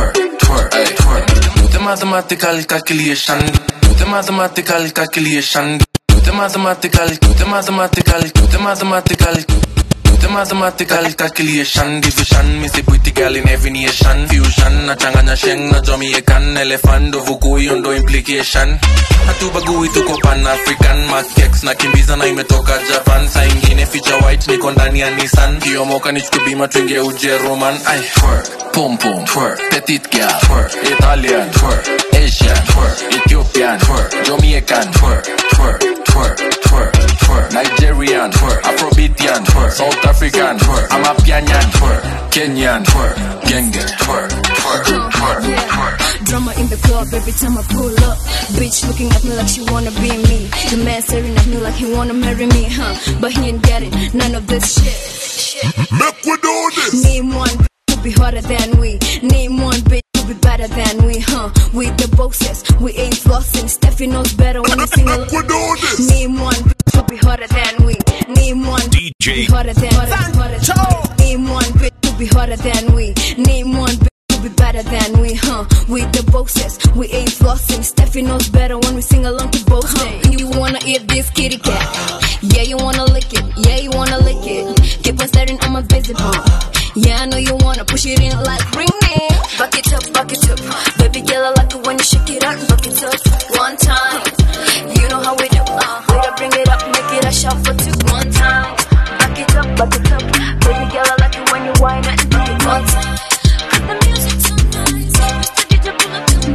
twerk, ay, twerk. Do the mathematical calculation. Do the mathematical calculation. Do the mathematical, do the mathematical, do the mathematical. Do the mathematical calculation division me say pretty girl in every nation fusion nachanganya sheng na jamaican elephant uvuku hiyo ndo implication hatubagui tuko pan african makex na kimbiza na imetoka japan saa ingine feature white niko ndani ya nissan kiomoka nichukue bima twingie ujeruman ai twerk pum pum twerk petit girl twerk italian twerk asian twerk ethiopian twerk jamaican twerk twerk twerk twerk twerk nigerian twerk afrobeatian twerk south african twerk amapianyan twerk kenyan twerk genge twerk twerk twerk twerk Drama in the club every time I pull up. Bitch looking at me like she wanna be me. The man staring at me like he wanna marry me, huh? But he ain't getting none of this shit. Make we do this. Name one bitch who be harder than we. Name one bitch who be better than we, huh? We the bosses, we ain't flossing. Steffi knows better when we sing along. Name one bitch who be harder than we. Name one bitch who be harder than harder, harder. Name one bitch who be harder than we. Name one bitch who be better than we, huh? We the bosses, we ain't flossing. Steffi knows better when we sing along to both huh? You wanna eat this kitty cat? Yeah, you wanna lick it. Yeah, you wanna lick it. Keep on staring, I'm invisible. Yeah, I know you wanna push it in like ring it. Back it up, back it up. Baby girl, I like it when you shake it out. Back it up one time. You know how we do. Uh, way to bring it up, make it a shot for two. One time. Back it up, back it up. Baby girl, I like it when you whine and do it one time. Cut the music too nice. Mr. DJ, pull up to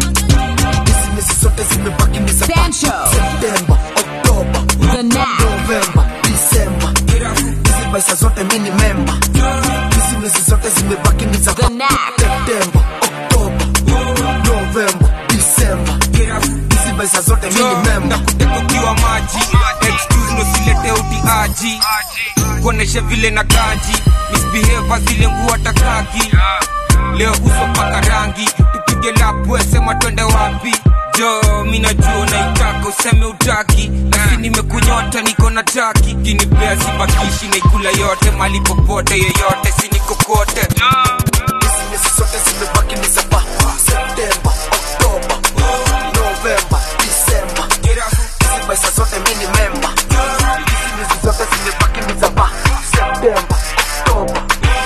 Hizi zote zimebaki ni za Septemba, Oktoba, Novemba, Disemba. Hizi maisha zote mimi ni memba. Hizi miezi zote zimebaki ni za Septemba, Oktoba, Novemba, Disemba. Hizi maisha zote mimi ni memba. ukiwa maji excuse ndo silete utiaji kuonesha vile na ganji misbehave zile nguo takaki leo uso paka rangi tupige lapwe sema twende wapi jo mi najua unaitaka useme utaki nasi nimekunyota niko na taki kinipea sibakishi naikula yote mali popote yeyote sinikokote Hizi miezi zote zimebaki ni za Septemba, Oktoba, Novemba, Disemba. Hizi maisha zote mimi ni memba. Hizi miezi zote zimebaki ni za Septemba, Oktoba,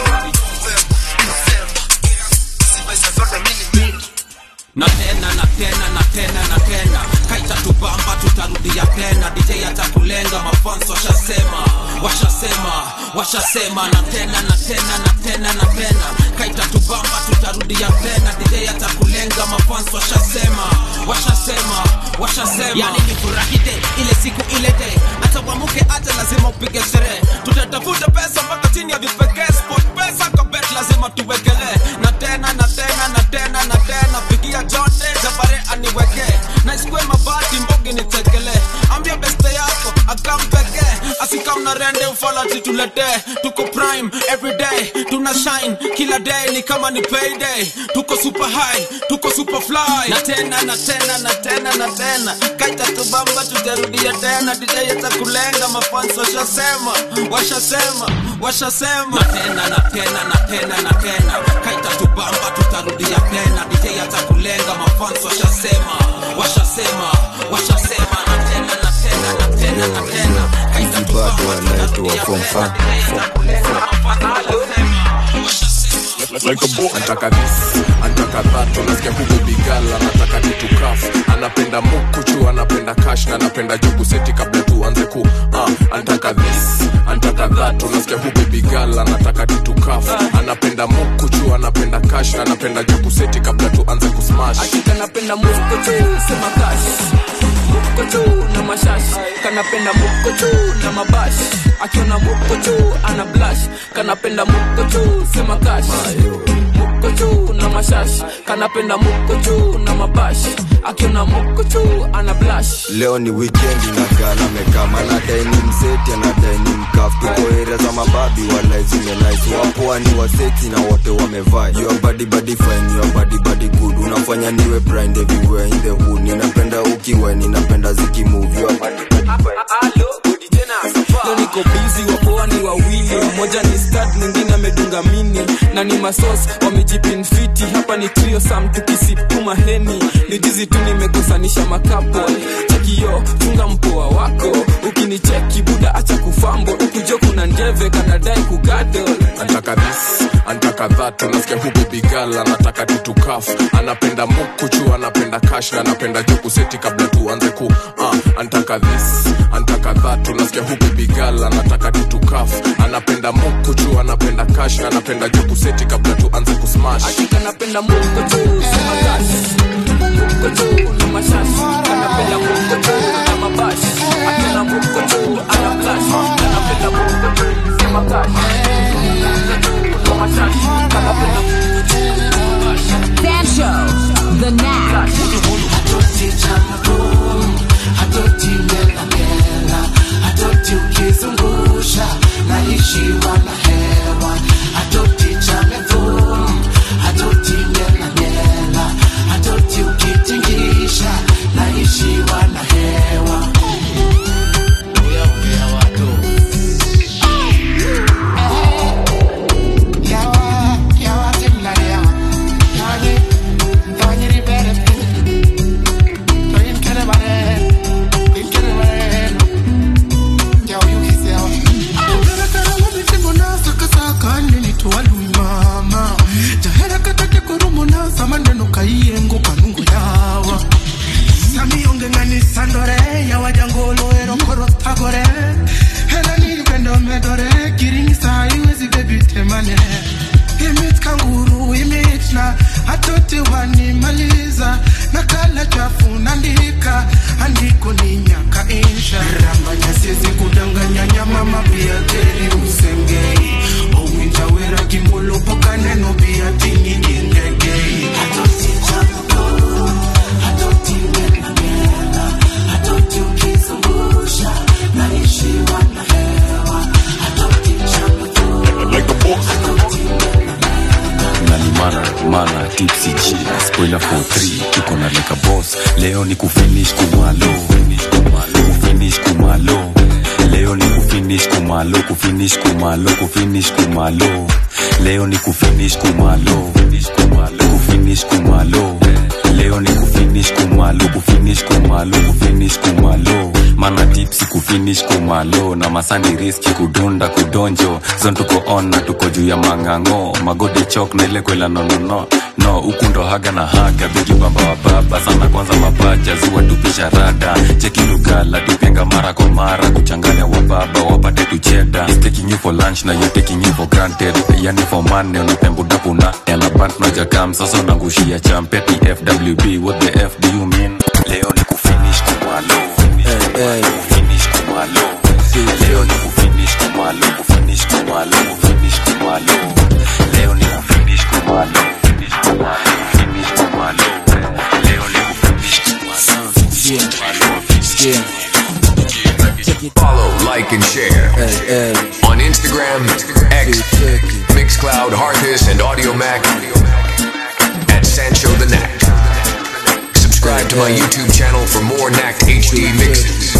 maisha zote mimi ni na tena na tena na tena na tena kaita tubamba tutarudia tena dj atakulenga mafans washasema washasema washasema na tena na tena na tena na tena kaita tubamba tutarudia tena dj atakulenga mafans washasema washasema washasema yani ni furahi day ile siku ile day hata wamuke hata lazima upige sherehe tutatafuta pesa mpaka chini ya vipekee sport pesa kwa bet lazima tuwekelee na tena na tena na tena na tena pigia jote jabare aniweke na isikue mabati mbogi nitekele ambia beste yako akampeke asikamna rende ufalati tuletee tuko prime everyday tuna shine kila day ni kama ni payday tuko super high tuko super fly na tena na tena na tena na tena kaita tubamba tutarudia tena dj atakulenga mafans washasema washasema washasema na tena na tena na tena na tena kaita tubamba tutarudia tena dj atakulenga mafans washasema washasema washasema na tena na tena na tena na tena kaita bado anaitwa form fan like a boy. Anataka this, anataka that, unasikia huku bigala, anataka kitu kaf, anapenda mukuchu, anapenda cash na anapenda jugu seti kabla tuanze ku uh, anataka this, anataka that, unasikia huku bigala, anataka kitu kaf, anapenda mukuchu, anapenda cash na anapenda jugu seti kabla tuanze ku smash. kanapenda mukochu sema kash mukochu na mashash kanapenda mukochu na mabash akiona mukochu ana blash kanapenda mukochu sema kash mukochu na mashash kanapenda mukochu na mabash akiona mukochu ana blash leo ni wikendi na gala mekama anadai ni mseti anadai ni mkaf tuko area za mababi wala zimenais wapoa ni waseti na wote wamevaa your body body fine your body body good unafanya niwe blind everywhere in the hood ninapenda ukiwa ninapenda zikimove your body body fine leo niko bizi wapoa ni wawili mmoja ni stad mwingine amedunga mini na ni masos wamejipinfiti hapa ni trio sam tukisipuma heni ni jizi tu nimekosanisha makapo chekio chunga mpoa wako ukinicheki buda acha kufambo ukujo kuna njeve kanadai kugadol antaka this antaka that unasikia huku bigala anataka tutukaf anapenda mukuchu anapenda kash na anapenda jokuseti kabla tuanze ku uh, antaka this antaka that unasikia huku bigala anataka tutukaf anapenda mukuchu anapenda kash na anapenda jokuseti kabla tuanze kusmash hakika napenda mukuchu sema kash mukuchu na mashashi anapenda mukuchu na mabashi akina mukuchu ana flash anapenda mukuchu sema kash mukuchu na mashashi anapenda mukuchu na mabashi Sancho, the Knack. hatoti ngelangela hatoti ukizungusha naishiwa na hewa hatoti chamevum hatoti ngelangela hatoti ukitingisha naishiwa na hewa Uyaongea watu. Yawa, yawa, timlaria. Yani, fanyiri bere maneno kaiyengo kanungu yawa samiyongenganisandore yawajangolo erokorotagore helaniripendo medore kiringisa iwezi bebitemane imit kanguru imit na atoti wanimaliza nakala chafu nandika andiko ni nyaka insha rambanya siezi kudanganya nyama mapia teri usengei owinjawera kimolo poka neno bia tingi ingegei atoti chamuko atoti ngenagena atoti ukizungusha naishiwa na hewa atoti chamuko atoti nani mana mana tipsy g spoiler for 3 tuko na like a boss leo ni kufinish kumalo kufinish kumalo leo ni kufinish kumalo kufinish kumalo kufinish kumalo leo ni kufinish kumalo kufinish kumalo leo ni kufinish kumalo kufinish kumalo kufinish kumalo mana tipsi kufinish kumalo na masani riski kudunda kudonjo zon tuko on na tuko juu ya mang'ang'o magode chok na ile kwela nonono no huku ndo haga na haga bigi bamba wa baba sana kwanza mapacha ziwa tupisha rada cheki lugala tupenga mara kwa mara kuchanganya wa baba wapate tucheda He's taking you for lunch na you taking you for granted yani for money unapembudapuna elabant najakam sasa unangushia champeti fwb what the f do you mean leo ni kufinish kumalo kufinish kumalo leo ni kufinish kumalo kufinish kumalo kufinish kumalo leo ni kufinish kumalo kufinish kumalo kufinish kumalo leo ni kufinish kumalo kufinish Follow, like, and share on Instagram, X, Mixcloud, Harthis, and Audio Mac at Sancho the Knack. Subscribe to my YouTube channel for more Knacked HD mixes.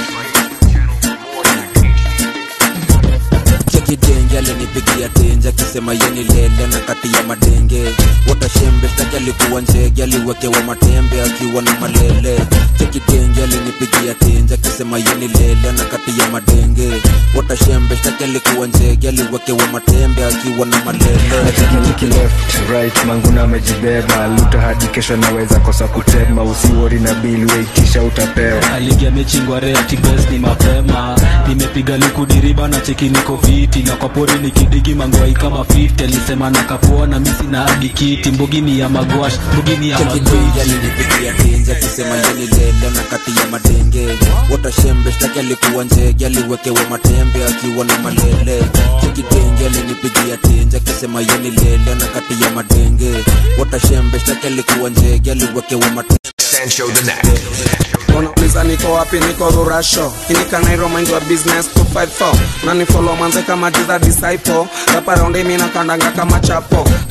chekidenge alinipigia tenje akisema yeni lele na kati ya madenge watashembe staki alikuwa njege aliwekewa matembe akiwa na malele chekidenge alinipigia tenje akisema yeni lele na kati ya madenge watashembe staki alikuwa njege aliwekewa matembe akiwa na malele nachekitiki left right manguna amejibeba luta hadi kesho naweza kosa kutema usiwori na bili weitisha utapewa aligi amechingwa reti bes ni mapema nimepiga likudiriba na cheki niko fiti na kwa pori nikidigi mangwai kama 50 alisema na kapoa na misi na hadi kiti mbugini ya magwash mbugini ya chekidenge magwash alinipigia tenje akisema yeni lele na kati ya madenge watashembe staki alikuwa njege aliwekewa matembe akiwa na malele chekidenge alinipigia tenje akisema yeni lele na kati ya madenge watashembe staki alikuwa njege aliwekewa matembe Sancho the Knack. wanauliza niko wapi niko rurasho inikanairo mind wa business 254 nanifollow manze kama jiza disciple rapa raundi mina kandanga kama chapo Ka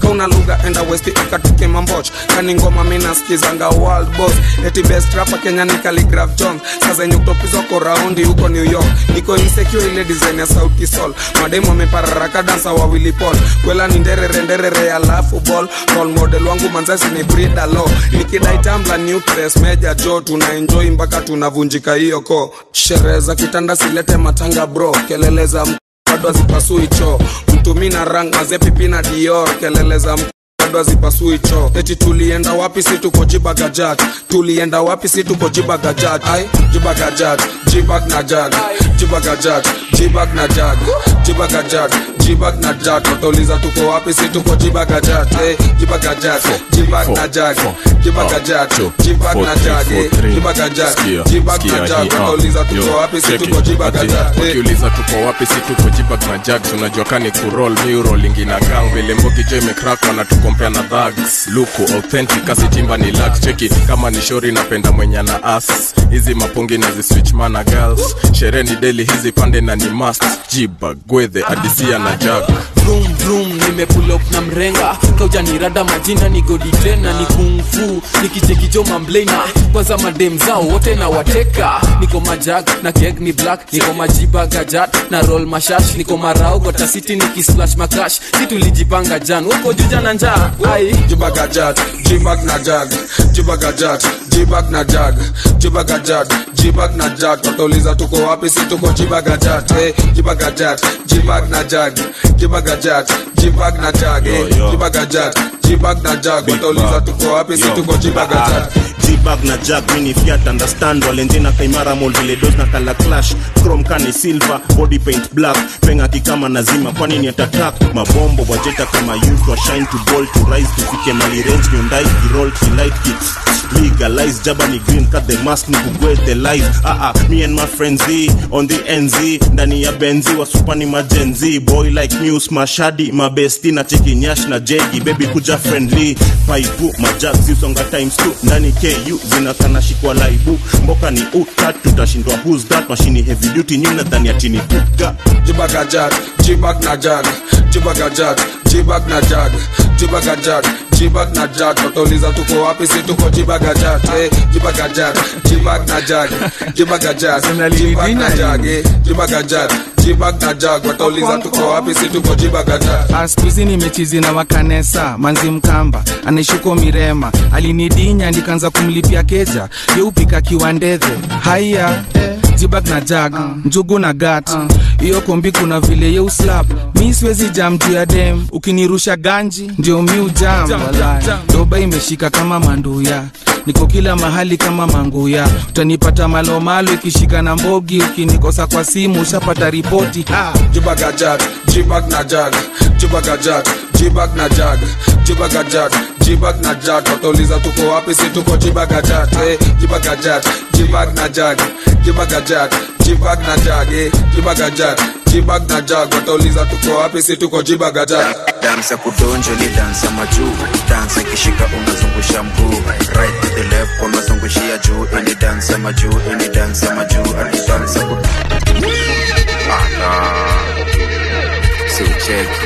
kauna lugha enda westi ukatike mamboch kani ngoma minaskizanga world boss eti best rapa kenya ni Khaligraph jones saa zenye utopizwa ko raundi huko new york niko insecure ile design ya sauti sol mademu wamepararaka dansa wawili pol kwela ni nderere nderere alafu ball role model wangu manzasi ni brida lo nikidai tambla new press meja jo tuna enjoy mpaka tunavunjika hiyo ko sherehe za kitanda silete matanga bro kelele za m- bado hazipasui choo mtumi na rang mazepipi na dior kelele za m- bado hazipasui choo eti tulienda wapi si tuko jibagajat tulienda wapi si tuko jibagajat ai jibagajat jibag na jag jibagajat jibag na jag jibagajat jibag na jag watauliza tuko wapi si tuko jibagajat eh, jibagajat jibag na jag jibagajat jibag na jag eh, jibagajat jibag na jag watauliza tuko wapi si tuko jibagajat eh. wakiuliza tuko wapi si tuko jibag na jags unajua kani kurol miurolingi na gang vile mbogi jo imekrak wanatukompea na dhags luku authentic asitimba ni lax cheki kama ni shori napenda mwenye na as hizi mapungi na ziswitch mana girls sherehe ni deli hizi pande na ni mast jibag gwedhe adisia na jag vroom vroom nimepull up na mrenga kaujanirada majina ni godi tena ni kungfu nikichekijo mamblena kwanza madem zao wote na wateka niko majag na keg ni black niko majiba gajat na roll mashash niko marau gotasiti nikisplash makash si tulijipanga jan woko juja na njaa ai jibagajat jibag na jag jibagajat jibag na jag jibagajat jibag na jag watauliza tuko wapi si tuko jibagajat eh, jibagajat jibag na jag jibagajat jibag na jag eh, jibagajat jibag na jag watauliza tuko wapi si tuko jibagajat jibag na jag mini fiat understand walenjena kaimara mol vile dos na kala clash chrome kani silver body paint black penga kikama nazima kwani ni atatak mabombo wajeta kama youth wa shine to ball to rise tufike mali range nyondai kiroll kilight kicks legalize jaba ni green cut the mask ni kugwe the life ah ah me and my friends Z, on the nz ndani ya benzi wa supani majenzi boy like news mashadi mabesti na cheki nyash na jegi baby kuja friendly paipu majak zisonga times two ndani ku zinakana shikwa laibu mboka ni utat tutashindwa who's that mashini heavy duty new nadhani atini puga jibagajat jibag na jag jibagajat jibag na jag jibagajat jibag na jag watauliza tuko wapi si tuko jibagajat eh, jibagajat jibag na jag jibagajat jibag na jag eh, jibagajat jibag na jag watauliza tuko wapi si tuko jibagajat Ah, siku hizi nimechizi na wakanesa manzi mkamba anaishuko mirema alinidinya nikaanza kumlipia keja yeupika kiwandedhe haya jibag na jag njugu na gat hiyo kombi kuna vile yeuslap mi siwezi jam juu ya dem ukinirusha ganji ndio mi ujam walai. doba imeshika kama manduya niko kila mahali kama manguya utanipata malomalo ikishika na mbogi ukinikosa kwa simu ushapata ripoti ah. jibagajat jibag na jag jibagajat jibag na jag jibagajat jibag na jag watauliza tuko wapi si tuko jibagajat eh, jibagajat jibag na jag jibagajat jibag na jag eh, jibagajat jibag na jag watauliza tuko wapi si tuko jibagajat dansa kudonjo ni dansa majuu dansa ikishika unazungusha mguu right to the left unazungushia juu ini dansa majuu ini dansa majuu ati dansa ku Ala. si ucheki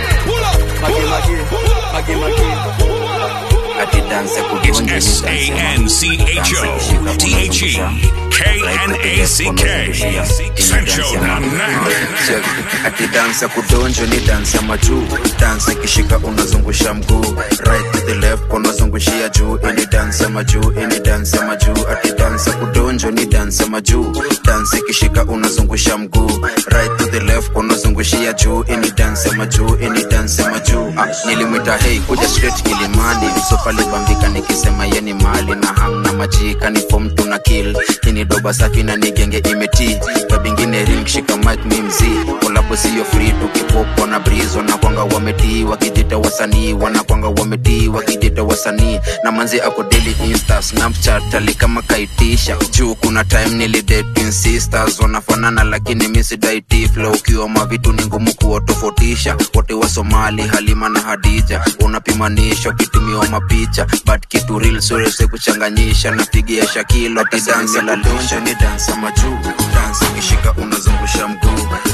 ati dansa It's kudonjo ni S A N C H O T H E K N A C K. Sancho the Knack. ati dansa kudonjo ni dansa majuu dansa ikishika unazungusha mguu right to the left unazungushia juu ini dansa majuu ini dansa majuu ati dansa kudonjo ni dansa majuu dansa ikishika unazungusha mguu right to the left unazungushia juu ini dansa majuu ini dansa majuu ah, nilimwita hei kuja straight kilimani msopalibambika nikisema yeni mali na hang na majika ni fom tuna kill ini doba safi na nigenge imeti kabingine ring shika mic mi mzi kolabo siyo free tukipopo na brizo na kwanga wametii wakijita wasanii wanakwanga wametii wakijita wasanii na manzi ako daily insta snapchat ali kama kaitisha juu kuna time nilidate sisters wanafanana lakini misidaiti flow ukiwa mavitu ni ngumu kuwatofautisha wote wa somali halima na hadija unapimanisha ukitumiwa mapicha but kitu real surese kuchanganyisha napigia shakilo ati dansa la donjo ni dansa majuu dansa ukishika unazungusha mguu right to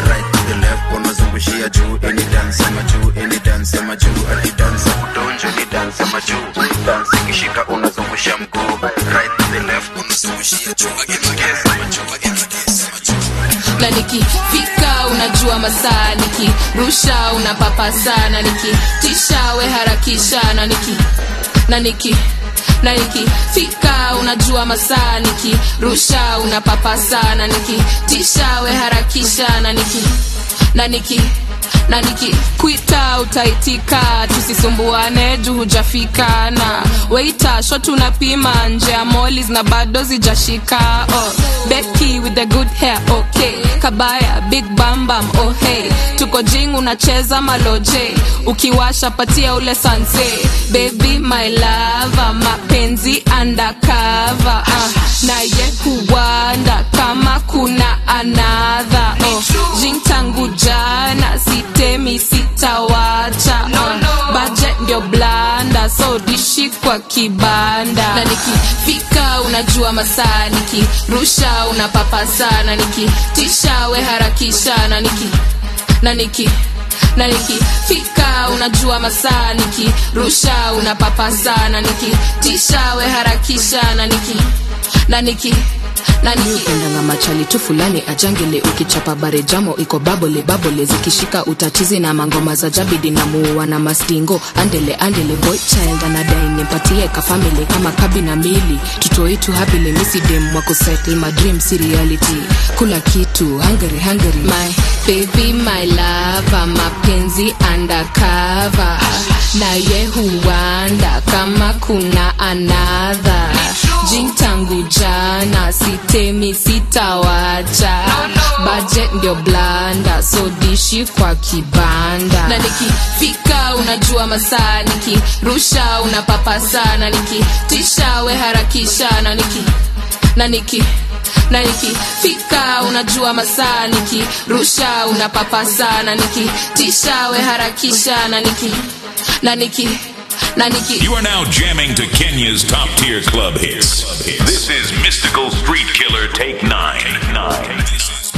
the left unazungushia juu any dance ama juu any dance ama juu ati dance kudonjo ni dance ama juu dance ikishika unazungusha mguu right to the left unazungushia juu again again ama juu again again ama juu na nikifika unajua masaa nikirusha unapapa sana nikitisha we harakisha na niki na niki na nikifika unajua masaa nikirusha unapapa sana nikitisha we harakisha na niki na niki na nikikwita utaitika tusisumbuane juu hujafika na weita shot unapima nje ya molis na bado zijashika oh, beki with the good hair okay kabaya big bambam oh hey tuko jing unacheza maloje ukiwasha patia ule sanse baby my lava mapenzi undercover uh, naye huwanda kama kuna anadha oh, jing tangu jana sitemi sitawacha uh, budget ndio blanda so dishi kwa kibanda na nikifika unajua masaa nikirusha unapapa sana nikitisha we harakisha na niki na niki na nikifika unajua masaa nikirusha unapapa sana nikitisha we harakisha na niki na niki upendanga machali tu fulani ajangele ukichapa bare jamo iko babole babole zikishika utatizi na mangoma za jabidi na muua na mastingo andele andele boy child anadai nimpatie kafamili kama kabi na mili tutoitu hapile misidem wako settle my dream si reality kula kitu hungry hungry my baby my lava mapenzi undercover naye huwanda kama kuna anadha jing tangu jana sitemi sitawacha budget ndio blanda so dishi kwa kibanda na nikifika unajua masaa nikirusha unapapa sana nikitisha we harakisha na niki na niki na nikifika unajua masaa nikirusha unapapa sana nikitisha we harakisha na niki na niki na niki You are now jamming to Kenya's top tier club hits. This is Mystical Street Killer Take 9. Take 9.